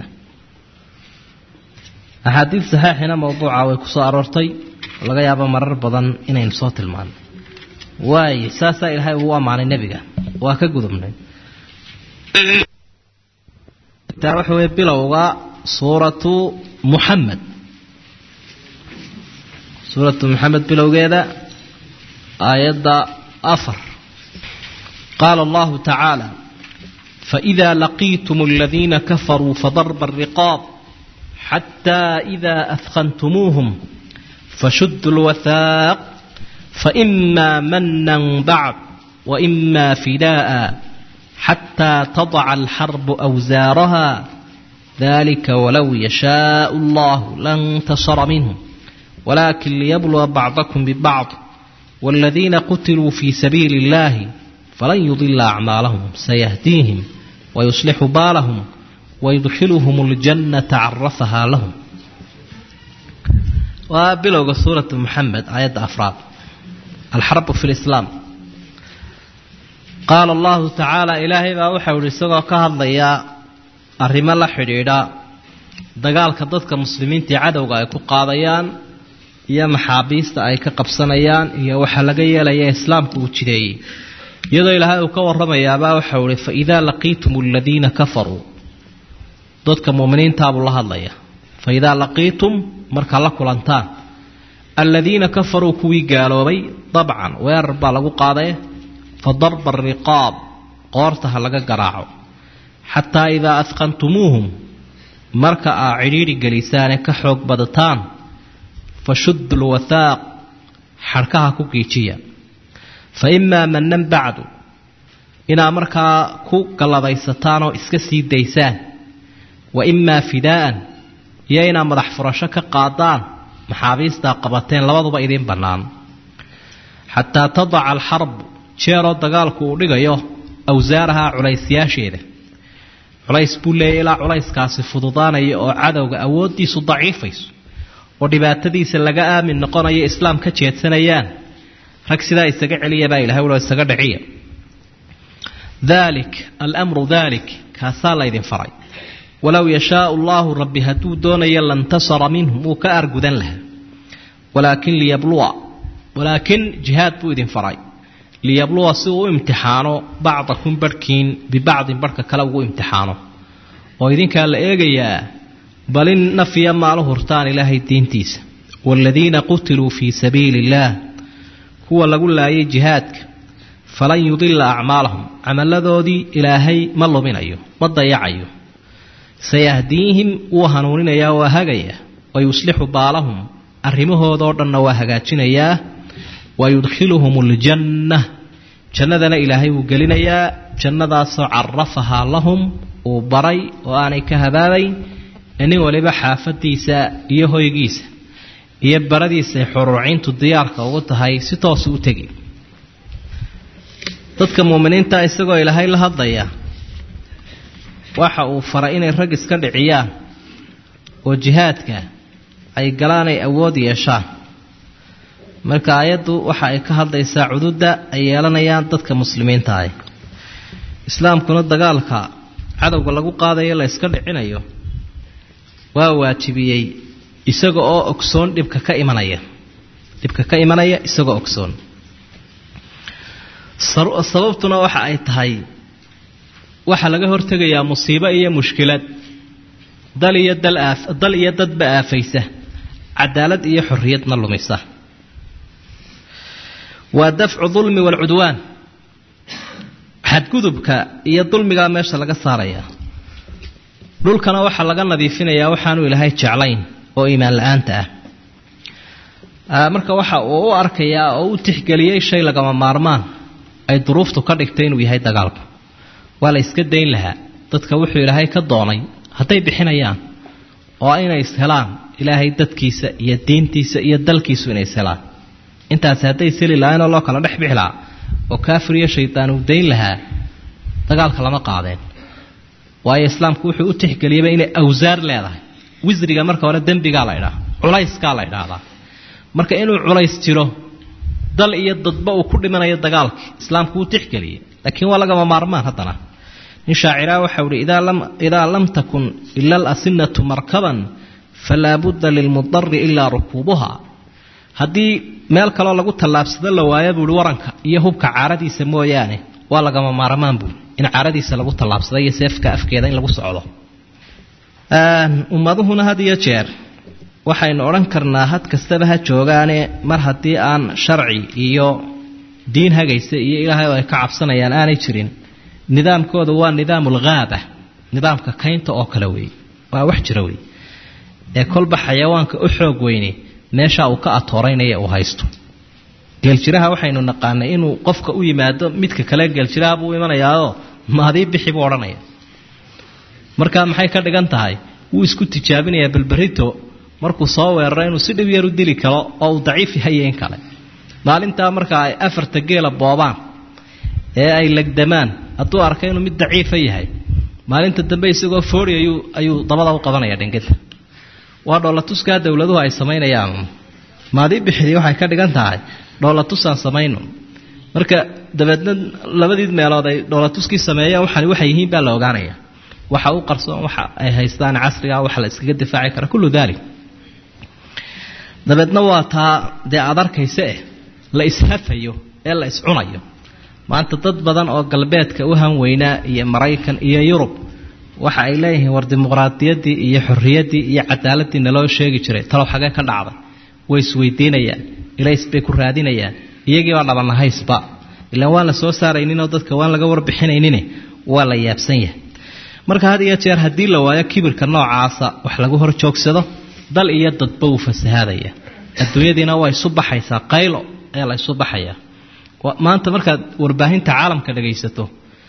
Speaker 1: axaadiid saxiixina mawduuca way kusoo aroortay laga yaabo marar badan inaynu soo tilmaano waaye saasaa ilaahay ugu ammaanay nebiga waa ka gudubnay taa waxa weye bilowga suuratu muxamed suuratu muxamed bilowgeeda aayadda afar qaala allahu tacaala faإida laqiitum aladiina kafaruu fadarba الriqaab xataa إida adkantumuuhum fashudu اlwathaaq faإma mana bacd وإma fidaءa xataa tadaca alxarbu أwsaaraha dalika walow yashaء اllah lantasara minhm wlakin liyabluwa bacdakum bibacd wاladiina qutiluu fii sabiili اllahi falan yudila acmaalahum sayahdiihim wayuslixu baalahum wayudkhiluhum اljannata carafahaa lahum waa bilowga suuratu muxamed aayadda afraad alxarbu fi lislaam qaala allahu tacaala ilaahay baa waxau ihi isagoo ka hadlayaa arrimo la xidhiidha dagaalka dadka muslimiintii cadowga ay ku qaadayaan iyo maxaabiista ay ka qabsanayaan iyo waxaa laga yeelaya islaamku uu jideeyey iyadoo ilaahay uu ka warramayaabaa waxau ihi fa idaa laqiitum aladiina kafaruu dadka muuminiintaabuu la hadlaya fa idaa laqiitum markaa la kulantaan aladiina kafaruu kuwii gaaloobay dabcan weerar baa lagu qaadaye fa darba ariqaab qoorta ha laga garaaco xataa idaa adqantumuuhum marka aa cidhiidhi gelisaane ka xoog badataan fashudu lwathaaq xadhkaha ku giijiya fa imaa manan bacdu inaa markaa ku galladaysataan oo iska sii daysaan wa imaa fidaa'an iyo inaa madax furasho ka qaadaan maxaabiistaa qabateen labaduba idiin bannaan xataa tadaca alxarbu jeeroo dagaalku uu dhigayo awsaaraha culaysyaasheeda culays buu leeyahy ilaa culayskaasi fududaanaya oo cadowga awooddiisu daciifayso oo dhibaatadiisa laga aamin noqonayo islaam ka jeedsanayaan rag sidaa isaga celiya baa ilahay ulo isaga dhiciya dalik almru dalik kaasaa laydin faray walow yashaau allahu rabbi hadduu doonayo lantasara minhum wuu ka aargudan lahaa walaakin liyabluwa walaakin jihaad buu idin faray liyabluwa si uu u imtixaano bacdakum barhkiin bibacdin barhka kale ugu imtixaano oo idinkaa la eegayaa bal in nafiya maalu hurtaan ilaahay diintiisa waaladiina qutiluu fii sabiili illaah kuwa lagu laayay jihaadka falan yudila acmaalahum camalladoodii ilaahay ma luminayo ma dayacayo sayahdiihim wuu hanuuninayaa waa hagaya wa yuslixu baalahum arrimahoodoo dhanna waa hagaajinayaa wa yudkhiluhum aljanna jannadana ilaahay wuu gelinayaa jannadaasoo carafahaa lahum uu baray oo aanay ka habaabayn ee nin waliba xaafadiisa iyo hoygiisa iyo baradiisay xuruuciintu diyaarka ugu tahay si toosu u tegi dadka muuminiinta isagoo ilaahay la hadlaya waxa uu faray inay rag iska dhiciyaan oo jihaadka ay galaan ay awood yeeshaan marka aayaddu waxa ay ka hadlaysaa cududda ay yeelanayaan dadka muslimiinta ah islaamkuna dagaalka cadowga lagu qaadayo la yska dhicinayo waa waajibiyey isaga oo ogsoon dhibka ka imanaya dhibka ka imanaya isagoo ogsoon sababtuna waxa ay tahay waxaa laga hortegayaa musiibo iyo mushkilad dal iyo dal iyo dadba aafaysa cadaalad iyo xorriyadna lumisa waa dafcu dulmi waalcudwaan xadgudubka iyo dulmigaa meesha laga saaraya dhulkana waxaa laga nadiifinayaa waxaanu ilaahay jeclayn oo iimaan la-aanta ah marka waxa uu u arkayaa oo u tixgeliyey shay lagama maarmaan ay duruuftu ka dhigtay inuu yahay dagaalku waa la iska dayn lahaa dadka wuxuu ilaahay ka doonay hadday bixinayaan oo inay ishelaan ilaahay dadkiisa iyo diintiisa iyo dalkiisu inay ishelaan intaasi hadday seli lahaynoo loo kala dhex bixi lahaa oo kaafir iyo shaydaan uu dayn lahaa dagaalka lama qaadeen waayo islaamku wuxuu u tixgeliyaba inay awsaar leedahay wisriga marka hore dembigaa la idhaha culayskaa la idhaahdaa marka inuu culays jiro dal iyo dadba uu ku dhimanayo dagaalkii islaamku wuu tixgeliyey laakiin waa lagama maarmaan haddana nin shaaciraa waxau ihi idaa lam takun ila alasinatu markaban falaa budda lilmudari ilaa rukuubuha haddii meel kaloo lagu tallaabsado la waayo buuhi waranka iyo hubka caaradiisa mooyaane waa lagama maarmaan buui in caaradiisa lagu tallaabsado iyo seefka afkeeda in lagu socdo ummaduhuna had iyo jeer waxaynu odhan karnaa had kastaba ha joogaane mar haddii aan sharci iyo diin hagaysa iyo ilaahay oo ay ka cabsanayaan aanay jirin nidaamkooda waa nidaam ulghaaba nidaamka kaynta oo kale weeye waa wax jira wey ee kolba xayawaanka u xoog weyne meeshaa uu ka atooreynaya uu haysto geeljiraha waxaynu naqaanay inuu qofka u yimaado midka kale geeljiraha buu imanayaao maadii bixi buu odhanaya marka maxay ka dhigan tahay wuu isku tijaabinayaa balberito markuu soo weeraro inuu si dhib yar u dili karo oo uu daciif yahay in kale maalintaa marka ay afarta geela boobaan ee ay legdamaan hadduu arka inuu mid daciifa yahay maalinta dambe isagoo foori ayuu ayuu dabada u qabanaya dhingada waa dhoolatuskaa dowladuhu ay samaynayaan maadii bixidii waxay ka dhigan tahay dhoolatusaan samayno marka dabeedna labadii meelood ay dhoolatuskii sameeyeen waxani waxay yihiin baa la ogaanaya waxa u qarsoon waxa ay haystaan casriga waxa la iskaga difaaci kara kullu daalik dabeedna waa taa dee aad arkaysa eh la ishafayo ee la iscunayo maanta dad badan oo galbeedka u hanweynaa iyo maraykan iyo yurub waxa ay leeyihiin war dimuqraadiyaddii iyo xorriyaddii iyo cadaaladii naloo sheegi jiray talow xagee ka dhacday way isweydiinayaan ilays bay ku raadinayaan iyagii baa dhabanahaysba ilaan waan la soo saarayninoo dadka waan laga warbixinaynin waa la yaabsan yahay marka had iyo jeer haddii la waayo kibirka noocaasa wax lagu hor joogsado dal iyo dadba wuu fasahaadaya adduunyadiina waa isu baxaysaa qaylo ayaa la isu baxayaa maanta markaad warbaahinta caalamka dhagaysato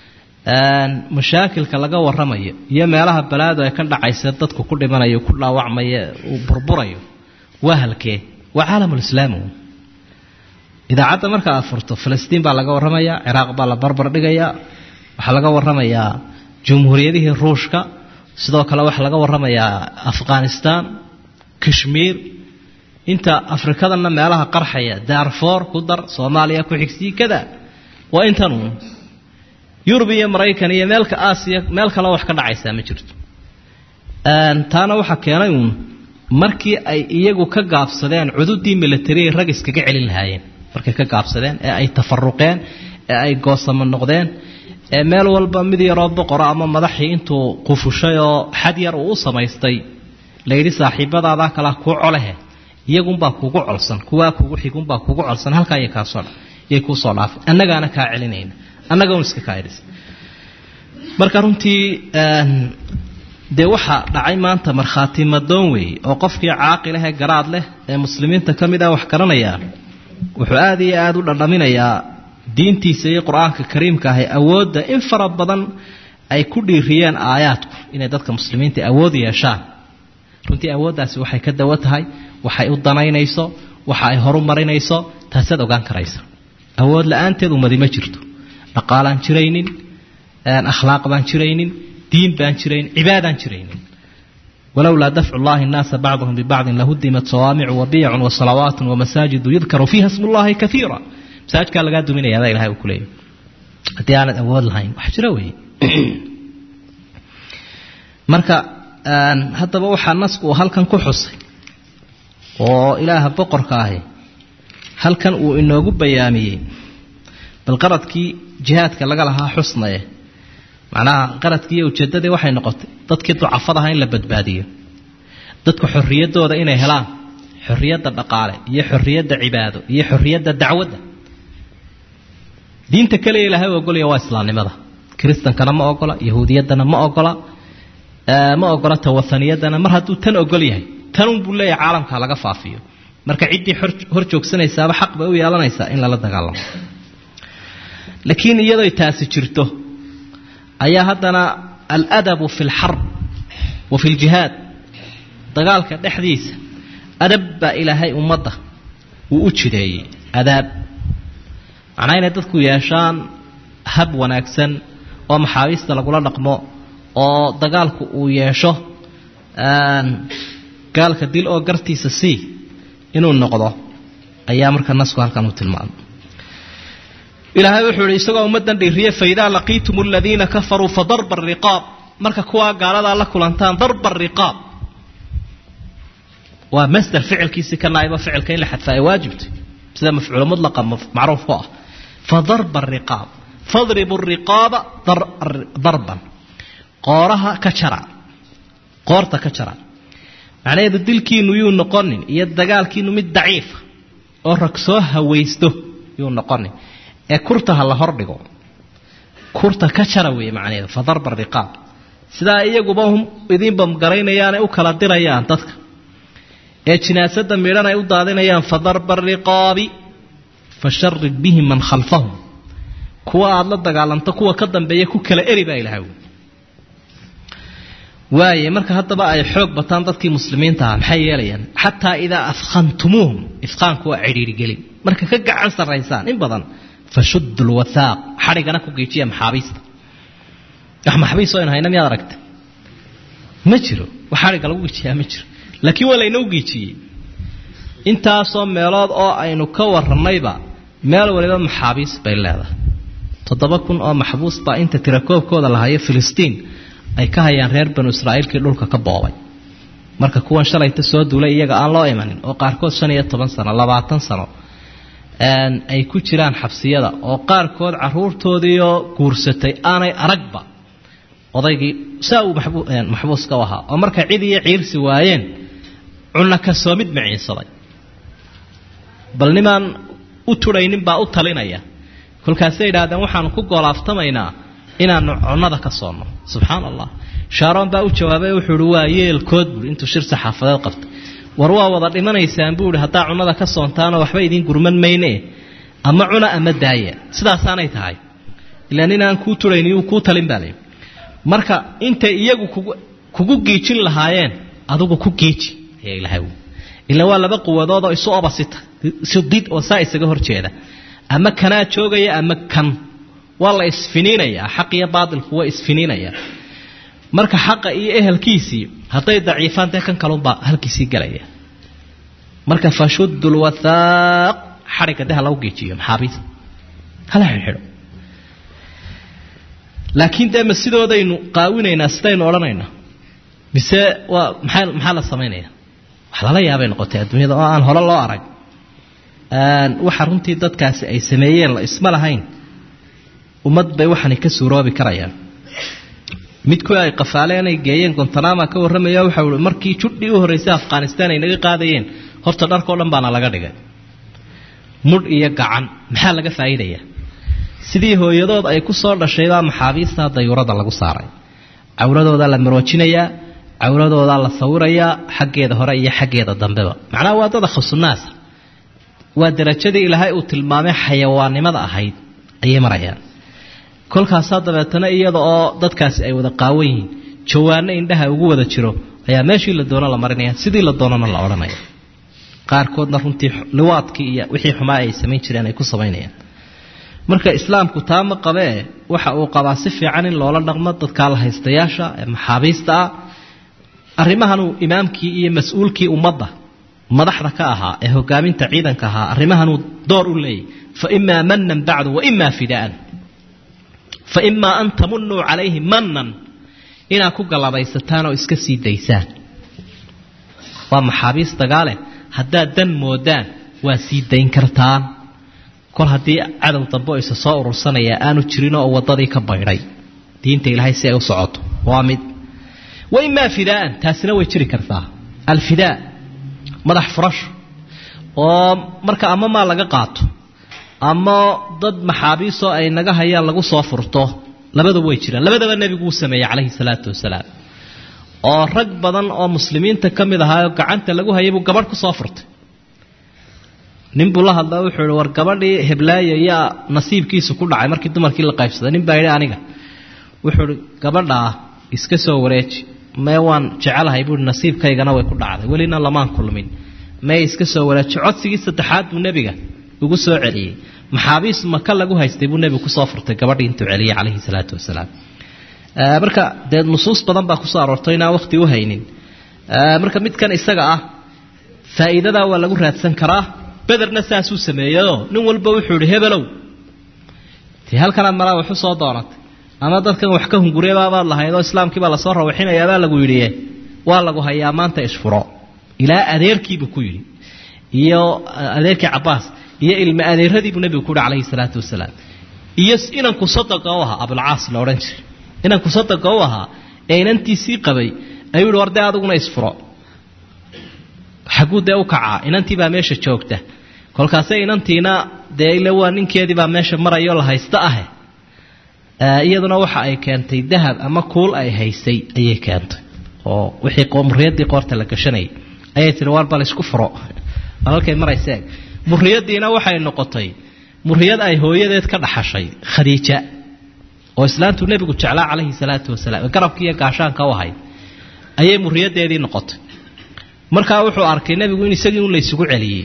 Speaker 1: mashaakilka laga waramayo iyo meelaha balaadu ay ka dhacaysa dadku ku dhimanayo ku dhaawacmaya uu burburayo waa halkee waa caalamulislaami idaacadda marka aad furto falastiin baa laga warramayaa ciraaq baa la barbar dhigayaa waxaa laga warramayaa jumhuuriyadihii ruushka sidoo kale waxaa laga warramayaa afghanistan kashmiir inta afrikadana meelaha qarxaya darfor ku dar soomaaliya ku xigsii kada waa intan uun yurub iyo maraykan iyo meelka aasiya meel kaleo wax ka dhacaysaa ma jirto taana waxaa keenay uun markii ay iyagu ka gaabsadeen cududii milatariay rag iskaga celin lahaayeen markay ka gaabsadeen ee ay tafaruqeen ee ay goosamo noqdeen ee meel walba mid yaroo boqora ama madaxii intuu qufushay oo xad yar uu u samaystay layidhi saaxiibadaadaa kalaa kuu colehe iyagunbaa kugu colsan kuwaa kugu xigunbaa kugu colsan halkaa iyo kaasoo yay kuu soo dhaafay annagaana kaa celinayna annaga un iska kaa idhis marka runtii dee waxaa dhacay maanta markhaati madoon weeye oo qofkii caaqilahee garaad leh ee muslimiinta ka mid ah wax garanaya wuxuu aada iyo aada u dhandhaminayaa diintiisa iyo qur-aanka kariimka ahay awoodda in fara badan ay ku dhiiriyeen aayaadku inay dadka muslimiinta awood yeeshaan runtii awooddaasi waxay ka dawo tahay waxay u danaynayso waxa ay horu marinayso taasaad ogaan karaysa awood la-aanteed umadi ma jirto dhaqaalaan jiraynin akhlaaq baan jiraynin diin baan jiraynin cibaadaan jiraynin walowlaa dafcu llahi nnaasa bacduhum bibacdin lahudimat sawaamicu wabiyacun wasalawaat wamasaajidu yudkaru fiiha smu llahi kaiira masaajkaa lagaa duminaya adaa ilahay uu ku leeyahy haddii aanad awood lahayn wax jiro weeye marka haddaba waxaa nasku uu halkan ku xusay oo ilaaha boqorka ahi halkan uu inoogu bayaamiyey bal qaradkii jihaadka laga lahaa xusnaye macnaha qaradkii iyo ujeeddadii waxay noqotay dadkii ducafadaha in la badbaadiyo dadka xorriyaddooda inay helaan xorriyadda dhaqaale iyo xorriyadda cibaado iyo xorriyadda dacwadda diinta kaliya ilaahay u ogolaya waa islaamnimada kiristankana ma ogola yahuudiyaddana ma ogola ma ogola tawahaniyadana mar hadduu tan ogol yahay tanun buu leeyahay caalamka laga faafiyo marka ciddii hor joogsanaysaaba xaq bay u yeelanaysaa in lala dagaalamo laakiin iyadoy taasi jirto ayaa haddana aladabu fi lxarb wa fi ljihaad dagaalka dhexdiisa adab baa ilaahay ummadda uu u jideeyey adaab macnaa inay dadku yeeshaan hab wanaagsan oo maxaabiista lagula dhaqmo oo dagaalku uu yeesho gaalka dil oo gartiisa sii inuu noqdo ayaa marka nasku halkan uu tilmaamay ilaahay wuxuu ihi isagoo ummaddan dhiiriye faidaa laqiitum aladiina kafaruu fadarba ariqaab marka kuwaa gaaladaa la kulantaan darba ariqaab waa masder ficilkiisii ka naaiba ficilka in la xadfa ay waajibtay sida mafcuulo mudlaqa macruuf ku ah fadarba ariqaab fadribu riqaaba darban qooraha ka jara qoorta ka jara macnaheedu dilkiinu yuu noqonin iyo dagaalkiinu mid daciifa oo rag soo hawaysto yuu noqonin ee kurta ha la hordhigo kurta ka jara weeye macnaheedu fa darba riqaab sidaa iyaguba idiinba garaynayaanay u kala dirayaan dadka ee jinaasada midhan ay u daadinayaan fa darba riqaabi fa sharid bihi man khalfahum kuwa aada la dagaalamto kuwa ka dambeeya ku kala eri baa ilahay waaye marka haddaba ay xoog bataan dadkii muslimiinta ah maxay yeelayaan xataa idaa afkhantumuuhum ifqaanku waa cidhiirigelin marka ka gacan sarraysaan in badan fashuddu lwathaaq xadhigana ku geejiya maxaabiista wax maxaabiis oo aynu hayna miyaad aragta ma jiro wax xadhigga lagu geejiyaa ma jiro laakiin waa laynoo geejiyey intaasoo meelood oo aynu ka warrannayba meel waliba maxaabiis bay leedahay toddoba kun oo maxbuus baa inta tirakoobkooda lahayo filistiin ay ka hayaan reer banu israa'iilkii dhulka ka boobay marka kuwan shalayta soo duulay iyaga aan loo imanin oo qaarkood shan iyo toban sano labaatan sano ay ku jiraan xabsiyada oo qaarkood caruurtoodiioo guursatay aanay aragba odaygii saa uu maxbuuska u ahaa oo markay cid iyo ciirsi waayeen cunno ka soo mid maciinsaday bal nimaan u tudhaynin baa u talinaya kolkaasay yidhaahdeen waxaanu ku goolaaftamaynaa inaanu cunnada ka soonno subxaan allah shaaroon baa u jawaabay wuxuu ihi waa yeelkood buui intuu shir saxaafadeed qabtay war waa wada dhimanaysaan buu ihi haddaa cunnada ka soontaanoo waxba idiin gurman mayne ama cuna ama daaya sidaasaanay tahay ilaa nin aan kuu turayni uu kuu talin baa layidhi marka intay iyagu kugu kugu giijin lahaayeen adigu ku giiji ayaa ilahay ila waa laba quwadood oo isu obasita isu did oo saa isaga hor jeeda ama kanaa joogaya ama kan waa la isfiniinayaa xaq iyo baatilku waa isfiniinayaa marka xaqa iyo ehelkiisii hadday daciifaan dee kan kalunbaa halkiisii gelaya marka fashuddu lwathaaq xadhigga dee ha lagu geejiyo maxaabiista hala xidhxidho laakiin dee ma sidoodaynu qaawinaynaa sidaynu odhanaynaa mise waa maxaa maxaa la samaynaya wax lala yaabay noqotay adduunyada oo aan hore loo arag waxa runtii dadkaasi ay sameeyeen la isma lahayn ummad bay waxaanay ka suuroobi karayaan midkii ay qafaaleen ay geeyeen gontanama ka warramaya waxa ui markii judhii u horraysay afghanistan ay naga qaadayeen horta dharkao dhan baana laga dhigay mudh iyo gacan maxaa laga faa'iidayaa sidii hooyadood ay ku soo dhashaybaa maxaabiista dayuurada lagu saaray cawradoodaa la maroojinayaa cawradoodaa la sawirayaa xaggeeda hore iyo xaggeeda dambeba macnaha waa dada khusunaasa waa darajadii ilaahay uu tilmaamay xayawaannimada ahayd ayay marayaan kolkaasaa dabeetana iyada oo dadkaasi ay wada qaawan yihiin jawaano indhaha ugu wada jiro ayaa meeshii la doono la marinaya sidii la doonana la odhanaya qaarkoodna runtii liwaadkii iyo wixii xumaa ay samayn jireen ay ku samaynayaan marka islaamku taa ma qabee waxa uu qabaa si fiican in loola dhaqmo dadkaa la haystayaasha ee maxaabiista ah arrimahanuu imaamkii iyo mas-uulkii ummadda madaxda ka ahaa ee hogaaminta ciidanka ahaa arrimahanuu door u leeyay fa imaa manan bacdu wa imaa fidaan fa imaa an tamunuu calayhi manan inaad ku gallabaysataan oo iska sii daysaan waa maxaabiis dagaale haddaad dan moodaan waa sii dayn kartaan kol haddii cadow dambe oo isa soo urursanaya aanu jirin oo waddadii ka baydhay diinta ilaahay si ay u socoto waa mid wa imaa fidaaan taasina way jiri kartaa alfidaa madax furasho oo marka ama maa laga qaato ama dad maxaabiisoo ay naga hayaan lagu soo furto labadaba way jiraan labadaba nebigu uu sameeyey calayhi salaatu wasalaam oo rag badan oo muslimiinta ka mid ahaayoo gacanta lagu hayay buu gabadh ku soo furtay nin buu la hadlaa wuxuu ihi war gabadhii heblaayo yaa nasiibkiisu ku dhacay markii dumarkii la qaybsaday nin baa yidhi aniga wuxuu ihi gabadhaa iska soo wareeji mee waan jecelahay buuhi nasiibkaygana way ku dhacday welina lamaan kulmin mee iska soo wareeji codsigii saddexaad buu nebiga ugu soo celiyey maxaabiis maka lagu haystay buu nebigu kusoo furtay gabadhii intuu celiyey calayhi salaatu wasalaam marka dee nusuus badan baa kusoo aroortay inaan waqti u haynin marka midkan isaga ah faa'iidadaa waa lagu raadsan karaa bederna saasuu sameeyeyoo nin walba wuxuu ihi hebelow dee halkanaad malaa waxu soo doonatay ama dadkan wax ka hunguriyabaabaad lahayd oo islaamkii baa lasoo rawaxinayaabaa lagu yidhi waa lagu hayaa maanta isfuro ilaa adeerkiibuu ku yidhi iyo adeerkii cabaas iyo ilma adeeradiibuu nebigu ku yihi calayhi salaatu wasalaam iyo inanku sadaqa u ahaa abulcaas la odhan jiray inanku sadaqa u ahaa ee inantiisii qabay ayuu yihi war dee adiguna isfuro xagguu dee u kacaa inantii baa meesha joogta kolkaase inantiina dee ile waa ninkeedii baa meesha marayoo la haysta ahe iyaduna waxa ay keentay dahab ama kuul ay haysay ayay keentay oo wixii muriyadii qoorta la gashanayay ayay tihi war bal isku furo halkay marayse muriyadiina waxay noqotay muriyad ay hooyadeed ka dhaxashay khadiija oo islaantu nebigu jeclaa calayhi salaatu wasalaam garabkii iyo gaashaanka u ahayd ayay muriyadeedii noqotay markaa wuxuu arkay nebigu in isagii un la ysugu celiyey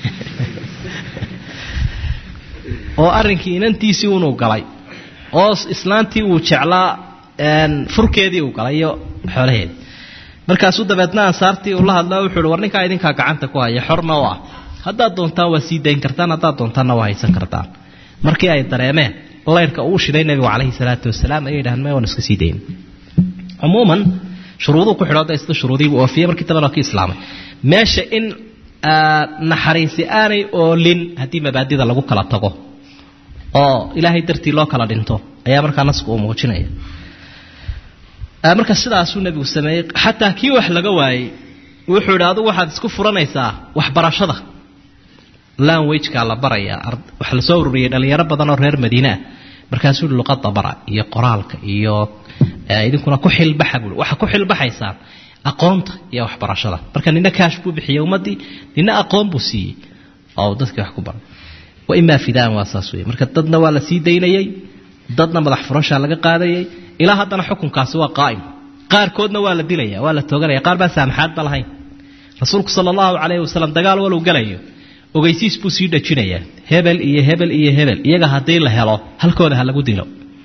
Speaker 1: oo arrinkii inantiisii unuu galay oo islaantii uu jeclaa furkeedii uu galay iyo xoolaheedii markaasuu dabeedna ansaartii uu la hadlaa wuxuu uhi war ninkaa idinkaa gacanta ku haya xorna u ah haddaad doontaan waa sii dayn kartaan haddaad doontaanna waa haysan kartaan markii ay dareemeen laydhka uu shiday nebigu calayhi salaatu wasalaam ayay yidhahdeen may waan iska sii dayn cumuuman shuruuduu ku xidho isla shuruudiibuu oofiyey markii dambena ki islaamay meesha in naxariisi aanay oolin haddii mabaadida lagu kala tago oo ilaahay dartii loo kala dhinto ayaa markaa nasku uu muujinaya marka sidaasuu nebigu sameeyey xataa kii wax laga waayey wuxuu yidhi adugu waxaad isku furanaysaa waxbarashada lanwageka la barayaa waxa lasoo ururiyey dhalinyaro badan oo reer madiine ah markaasuu yihi luqada bara iyo qoraalka iyo idinkuna ku xilbaxa buui waxa ku xilbaxaysaan aqoonta iyo waxbarashada marka nina kaash buu bixiyey ummaddii nina aqoon buu siiyey oo dadkii wax ku baray wa imaa fidaan waa saas wey marka dadna waa la sii daynayey dadna madax furashaa laga qaadayay ilaa haddana xukunkaasi waa qaa'im qaarkoodna waa la dilaya waa la tooganaya qaar baan saamaxaadba lahayn rasuulku sala allahu calayhi wasalam dagaal waluu galayo ogeysiis buu sii dhajinayaa hebel iyo hebel iyo hebel iyaga haddii la helo halkooda ha lagu dilo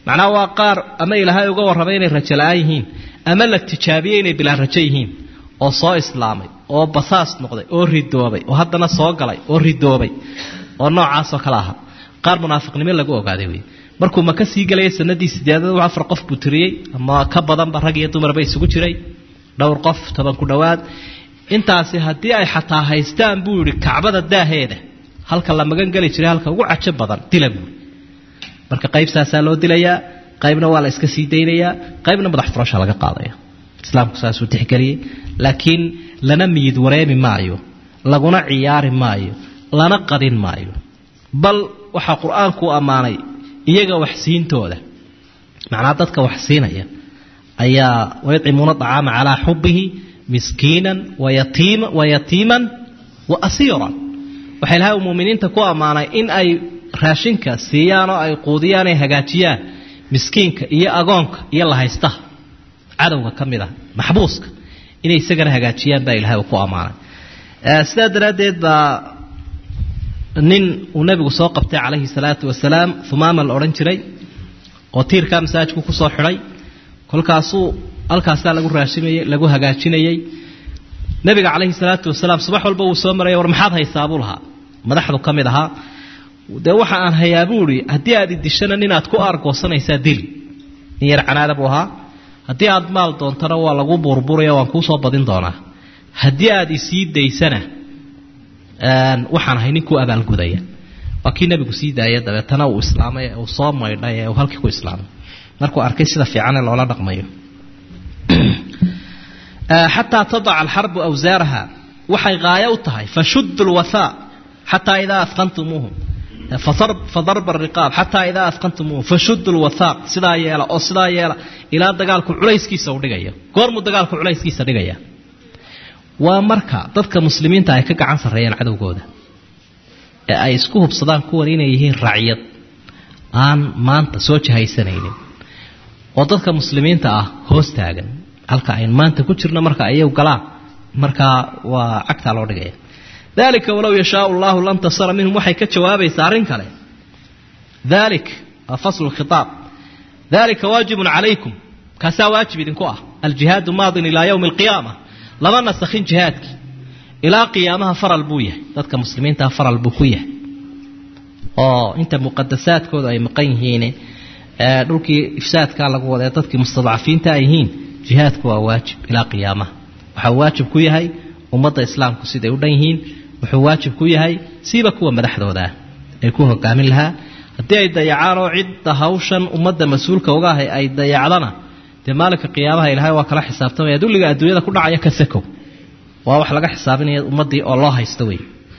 Speaker 1: macnaha waa qaar ama ilaahay uga warramay inay rajo la-aan yihiin ama la tijaabiyey inay bilaa rajo yihiin oo soo islaamay oo basaas noqday oo ridoobay oo haddana soo galay oo ridoobay oo noocaasoo kale aha qaar munaafiqnimo lagu ogaaday wey markuu maka sii gelaya sanadii sideedad afar qof buu tiriyey ama ka badanba rag iyo dumarba isugu jiray dhowr qof toban ku dhowaad intaasi haddii ay xataa haystaan buu yihi kacbada daaheeda halka la magan geli jiray halka ugu cajo badan dila buui marka qayb saasaa loo dilayaa qaybna waa la iska sii daynayaa qaybna madax furasha laga qaadaya islaamku saasuu tixgeliyey laakiin lana miyid wareemi maayo laguna ciyaari maayo lana qadin maayo bal waxaa qur-aanku ammaanay iyaga waxsiintooda macnaa dadka wax siinaya ayaa wayadcimuuna acaama calaa xubihi miskiinan wa yatiiman wa asiiran waxaa ilahay muminiinta ku ammaanay in ay raashinka siiyaan oo ay quudiyaan ay hagaajiyaan miskiinka iyo agoonka iyo lahaystaha cadowga ka mid ah maxbuuska inay isagana hagaajiyaan baa ilahay uu ku ammaanay sidaa daraaddeed baa nin uu nebigu soo qabtay calayhi salaatu wasalaam humaama la odhan jiray oo tiirkaa masaajidku kusoo xidhay kolkaasuu halkaasaa lagu raashimayey lagu hagaajinayey nebiga calayhi salaatu wasalaam subax walba wuu soo maraya war maxaad haysaa buu lahaa madaxdu ka mid ahaa dee waxa aan hayaa buu ihi haddii aad idishana ninaad ku aargoosanaysaa dili nin yar canaada buu ahaa haddii aad maal doontana waa lagu burburaya waan kuusoo badin doonaa haddii aad isii daysana waxaan ahay ninkuu abaalgudaya waa kii nebigu sii daaya dabeetana uu islaamay uu soo maydhay ee uu halkii ku islaamay markuu arkay sida fiican ee loola dhaqmayo xataa tadaca alxarbu awsaaraha waxay haayo u tahay fashudu lwathaa xataa idaa afqantumuuhum fadarba ariqaab xataa idaa afqantumuuhum fashudu lwathaaq sidaa yeela oo sidaa yeela ilaa dagaalku culayskiisa u dhigaya goormuu dagaalku culayskiisa dhigaya waa marka dadka muslimiinta ay ka gacan sarreeyaan cadowgooda ee ay isku hubsadaan kuwan inay yihiin racyad aan maanta soo jahaysanaynin oo dadka muslimiinta ah hoos taagan halka ayn maanta ku jirno marka ayagu galaan markaa waa cagtaa loo dhigaya dalika walow yashaau llahu lantasara minhum waxay ka jawaabaysaa arrin kale dalik waa faslu khitaab dalika waajibun calaykum kaasaa waajib idinku ah aljihaadu maadin ilaa yowmi alqiyaama lama nasakhin jihaadkii ilaa qiyaamaha faral buu yahay dadka muslimiintaa faral buu ku yahay oo inta muqadasaadkooda ay maqan yihiin dhulkii ifsaadkaa lagu wada dadkii mustadcafiinta ay yihiin jihaadku waa waajib ilaa qiyaamaha waxaa waajib ku yahay ummadda islaamku siday u dhan yihiin wuxuu waajib ku yahay siiba kuwa madaxdooda ah ay ku hogaamin lahaa haddii ay dayacaan oo cidda hawshan ummadda mas-uulka uga ahay ay dayacdana dee maalinka qiyaamaha ilaahay waa kala xisaabtamaya dulliga adduunyada ku dhacaya ka sakow waa wax laga xisaabinaya ummaddii oo loo haysto wey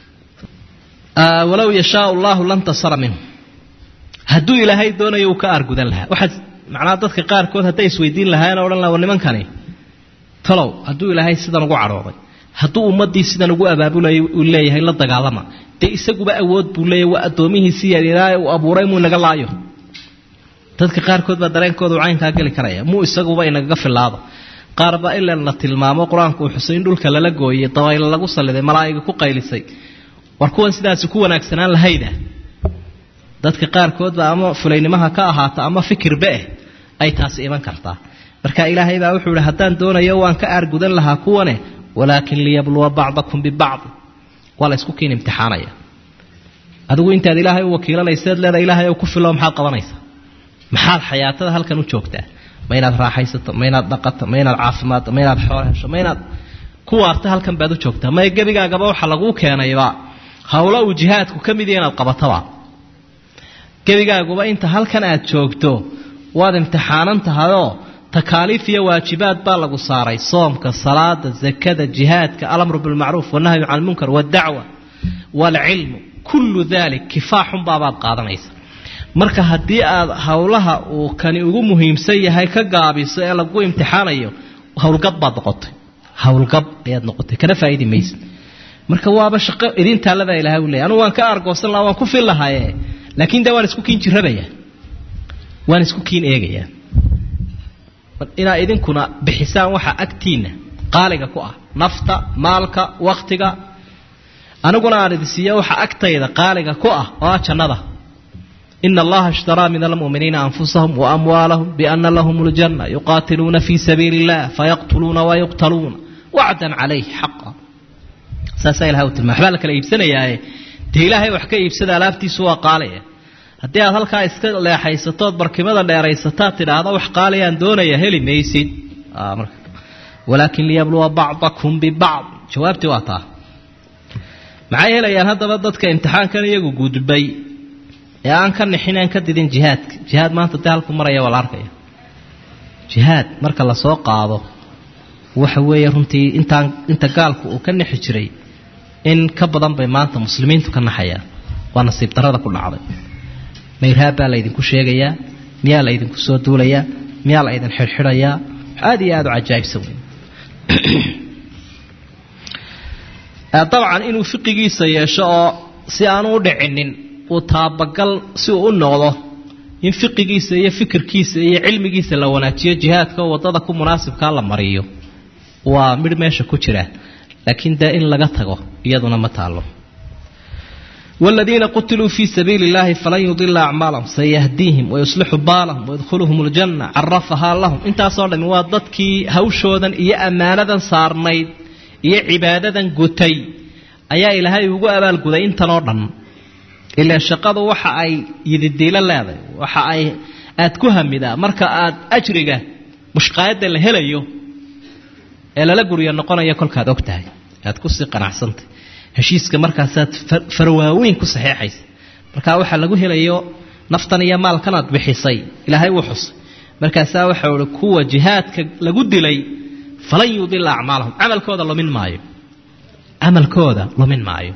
Speaker 1: walow yashaau llahu lantasara minhu hadduu ilaahay doonayo uu ka aargudan lahaa waxaad macnaha dadka qaarkood hadday isweydiin lahaayeen o odhan laha war nimankani talow hadduu ilaahay sidan ugu cadhooday hadduu ummaddii sidan ugu abaabulay uu leeyahay la dagaalama dee isaguba awood buu leeyahy waa addoomihiisii yaryaraaye uu abuuray muu inaga laayo dadka qaarkood baa dareenkooda uu caynkaa geli karaya muu isaguba inagaga filaado qaar baa ilan la tilmaamo qur-aanku uu xusay in dhulka lala gooyey dabaylo lagu salliday malaa'iga ku qaylisay war kuwan sidaasi ku wanaagsanaan lahayda dadka qaarkood baa ama fulaynimaha ka ahaata ama fikirba eh ay taasi iman kartaa marka ilaahay baa wuxuu ihi haddaan doonayo waan ka aargudan lahaa kuwane walaakin liyabluwa bacdakum bibacdi waa la ysku kiin imtixaanaya adigu intaad ilaahay u wakiilanayseed leeda ilaahay ku filo maxaad qabanaysaa maxaad xayaatada halkan u joogtaa ma inaad raaxaysato ma inaad dhaqato ma inaad caafimaadto ma inaad xoolo hesho ma inaad ku waarta halkan baad u joogtaa maya gebigaagaba waxa laguu keenayba hawlo uu jihaadku ka mid yahi inaad qabataba gebigaaguba inta halkan aad joogto waad imtixaanan tahayoo takaaliif iyo waajibaad baa lagu saaray soomka salaada zakada jihaadka alamru bilmacruuf wanahyu can lmunkar waddacwa waalcilmu kullu dalik kifaaxunbaabaad qaadanaysa marka haddii aad howlaha uu kani ugu muhiimsan yahay ka gaabiso ee lagu imtixaanayo howlgab baad noqotay howlgab ayaad noqotay kana faaidi maysa marka waaba shaqo idin taallabaa ilahay u leey anugu waan ka argoosan lahaa waan ku fil lahaaye laakiin de waan isku kiin jirabaya waan isku kiin eegaya inaad idinkuna bixisaan waxa agtiinna qaaliga ku ah nafta maalka waktiga aniguna aan idin siiya waxa agtayda qaaliga ku ah oo ah jannada ina allaha ishtaraa min almu'miniina anfusahum waamwaalahum biana lahum ljanna yuqaatiluuna fii sabiili illah fayaqtuluuna wayuqtaluuna wacdan calayh xaqa saasaa ilahay u tilmaa waxbaa la kala iibsanayaaye dee ilaahay wax ka iibsada alaabtiisu waa qaalaya haddii aad halkaa iska leexaysatood barkimada dheeraysataad tidhaahda wax qaalayaan doonaya heli maysid walaakin liyabluwa bacdakum bibacd jawaabtii waa taa maxay helayaan haddaba dadka imtixaankan iyagu gudbay ee aan ka nixin aan ka didin jihaadka jihaad maanta dee halku maraya waa la arkaya jihaad marka lasoo qaado waxa weeye runtii intaan inta gaalku uu ka nixi jiray in ka badan bay maanta muslimiintu ka naxayaan waa nasiib darada ku dhacday mayraab baa laydinku sheegayaa miyaa laydinku soo duulayaa miyaa la ydin xidhxidhayaa aada iyo aada u cajaa'ibsan wey dabcan inuu fiqigiisa yeesho oo si aanu u dhicinin uu taabagal si uu u noqdo in fiqigiisa iyo fikirkiisa iyo cilmigiisa la wanaajiyo jihaadka oo waddada ku munaasibkaa la mariyo waa midh meesha ku jira laakiin dee in laga tago iyaduna ma taalo والذيina qutiluu fii sabiili اllahi falan yudila acmaalahum sayahdiihim wayuslixu baalahum wayadkhuluhum اljanna carafahaa lahum intaasoo dhami waa dadkii hawshoodan iyo ammaanadan saarnayd iyo cibaadadan gutay ayaa ilaahay ugu abaalguday intanoo dhan ilaa shaqadu waxa ay yididiilo leedahay waxa ay aad ku hamidaa marka aad ajriga mushqaayadda la helayo ee lala guryo noqonaya kolkaad og tahay aad kusii qanacsantay heshiiska markaasaad farwaaweyn ku saxeexaysa markaa waxaa lagu helayo naftan iyo maalkan aad bixisay ilaahay wuu xusay markaasaa waxau ihi kuwa jihaadka lagu dilay falan yudila acmaalahum camalkooda lumin maayo camalkooda lumin maayo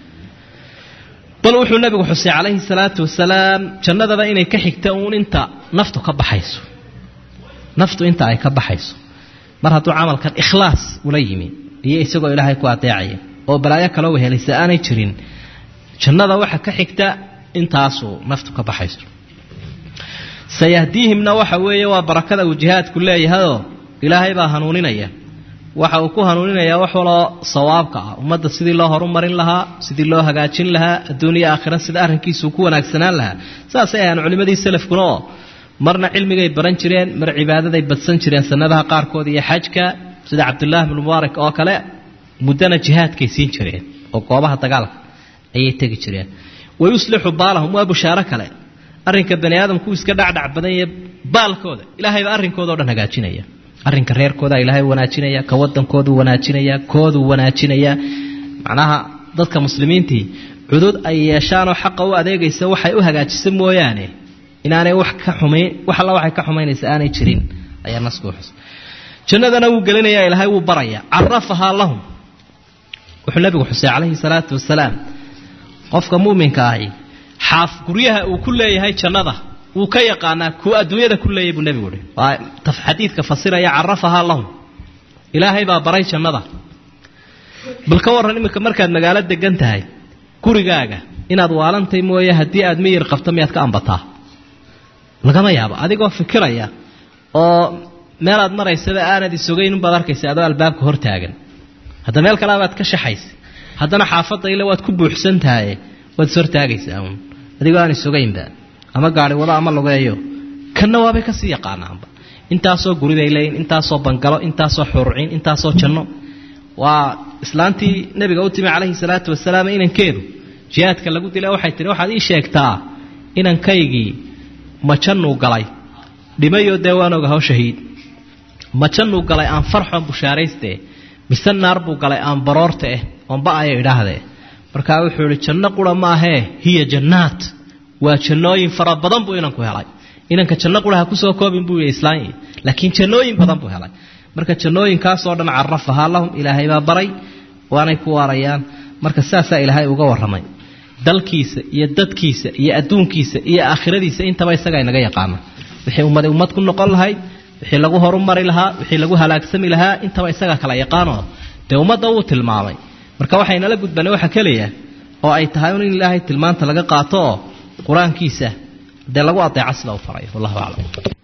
Speaker 1: bal wuxuu nabigu xusay calayhi salaatu wasalaam jannadaba inay ka xigta uun inta naftu ka baxayso naftu inta ay ka baxayso mar hadduu camalkan ikhlaas ula yimi iyo isagoo ilaahay ku adeecaya oo balaayo kaloo wehelaysa aanay jirin jannada waxa ka xigta intaasuu naftu ka baxayso sayahdiihimna waxa weeye waa barakada uu jihaadku leeyahayoo ilaahay baa hanuuninaya waxa uu ku hanuuninayaa wax waloo sawaabka ah ummadda sidii loo horumarin lahaa sidii loo hagaajin lahaa adduuniya aakhira sida arrinkiisuu ku wanaagsanaan lahaa saasay ahaan culimmadii salafkuna oo marna cilmigay baran jireen mar cibaadaday badsan jireen sanadaha qaarkood iyo xajka sida cabdullaahi bnu mubaarak oo kale muddana jihaadkay siin jireen oo goobaha dagaalka ayay tegi jireen wayuslixu baalahum waa bushaaro kale arrinka bani aadamku iska dhacdhac badan iyo baalkooda ilaahayba arrinkooda o dhan hagaajinaya arrinka reerkooda ilaahay wanaajinaya ka wadankoodu wanaajinaya kooduu wanaajinaya macnaha dadka muslimiintii cudud ay yeeshaanoo xaqa u adeegaysa waxay u hagaajisa mooyaane inaanay wax ka xumayn wax alla waxay ka xumaynaysa aanay jirin ayaa nasku xus jannadana wuu gelinayaa ilaahay wuu baraya carafahaa lahum wuxuu nabigu xusay calayhi salaatu wasalaam qofka muuminka ahi xaaf guryaha uu ku leeyahay jannada wuu ka yaqaanaa kuwa adduunyada ku leeyahy buu nebigu uhi waa xadiidka fasiraya carafahaa lahum ilaahay baa baray jannada bal ka warran iminka markaad magaalo degan tahay gurigaaga inaad waalantay mooye haddii aad miyir qabto miyaad ka ambataa lagama yaabo adigoo fikiraya oo meelaad maraysaba aanad isogayn unbaad arkaysa adoo albaabka hor taagan hadda meel kaleabaad ka shaxaysa haddana xaafadda ile waad ku buuxsan tahay waad is hortaagaysaa uun adigoo aan isogaynba ama gaari wado ama lugeeyo kanna waabay kasii yaqaanaanba intaasoo guribay leeyiin intaasoo bangalo intaasoo xuruciin intaasoo janno waa islaantii nabiga u timi calayhi salaatu wasalaam inankeedu jihaadka lagu dila waxay tihi waxaad ii sheegtaa inankaygii ma jannuu galay dhimayoo dee waan oga haw shahiid ma jannuu galay aan farxoon bushaarayste mise naar buu galay aan baroorta eh oon ba-ayo idhaahdee markaa wuxuu ihi janno qura maahee hiya jannaat waa jannooyin fara badan buu inanku helay inanka janno qura ha kusoo koobin buu yidhi islaanya laakiin jannooyin badan buu helay marka jannooyinkaasoo dhan carafahaa lahum ilaahay baa baray waanay ku waarayaan marka saasaa ilaahay uga warramay dalkiisa iyo dadkiisa iyo adduunkiisa iyo aakhiradiisa intaba isagaa inaga yaqaana wixii ummadi ummad ku noqon lahayd wixii lagu horumari lahaa wixii lagu halaagsami lahaa intaba isagaa kala yaqaanoo dee ummadda wuu tilmaamay marka waxaynala gudbanay waxa keliya oo ay tahay in ilaahay tilmaanta laga qaato oo qur-aankiisa dee lagu adeeco sida u faray wallahu aclam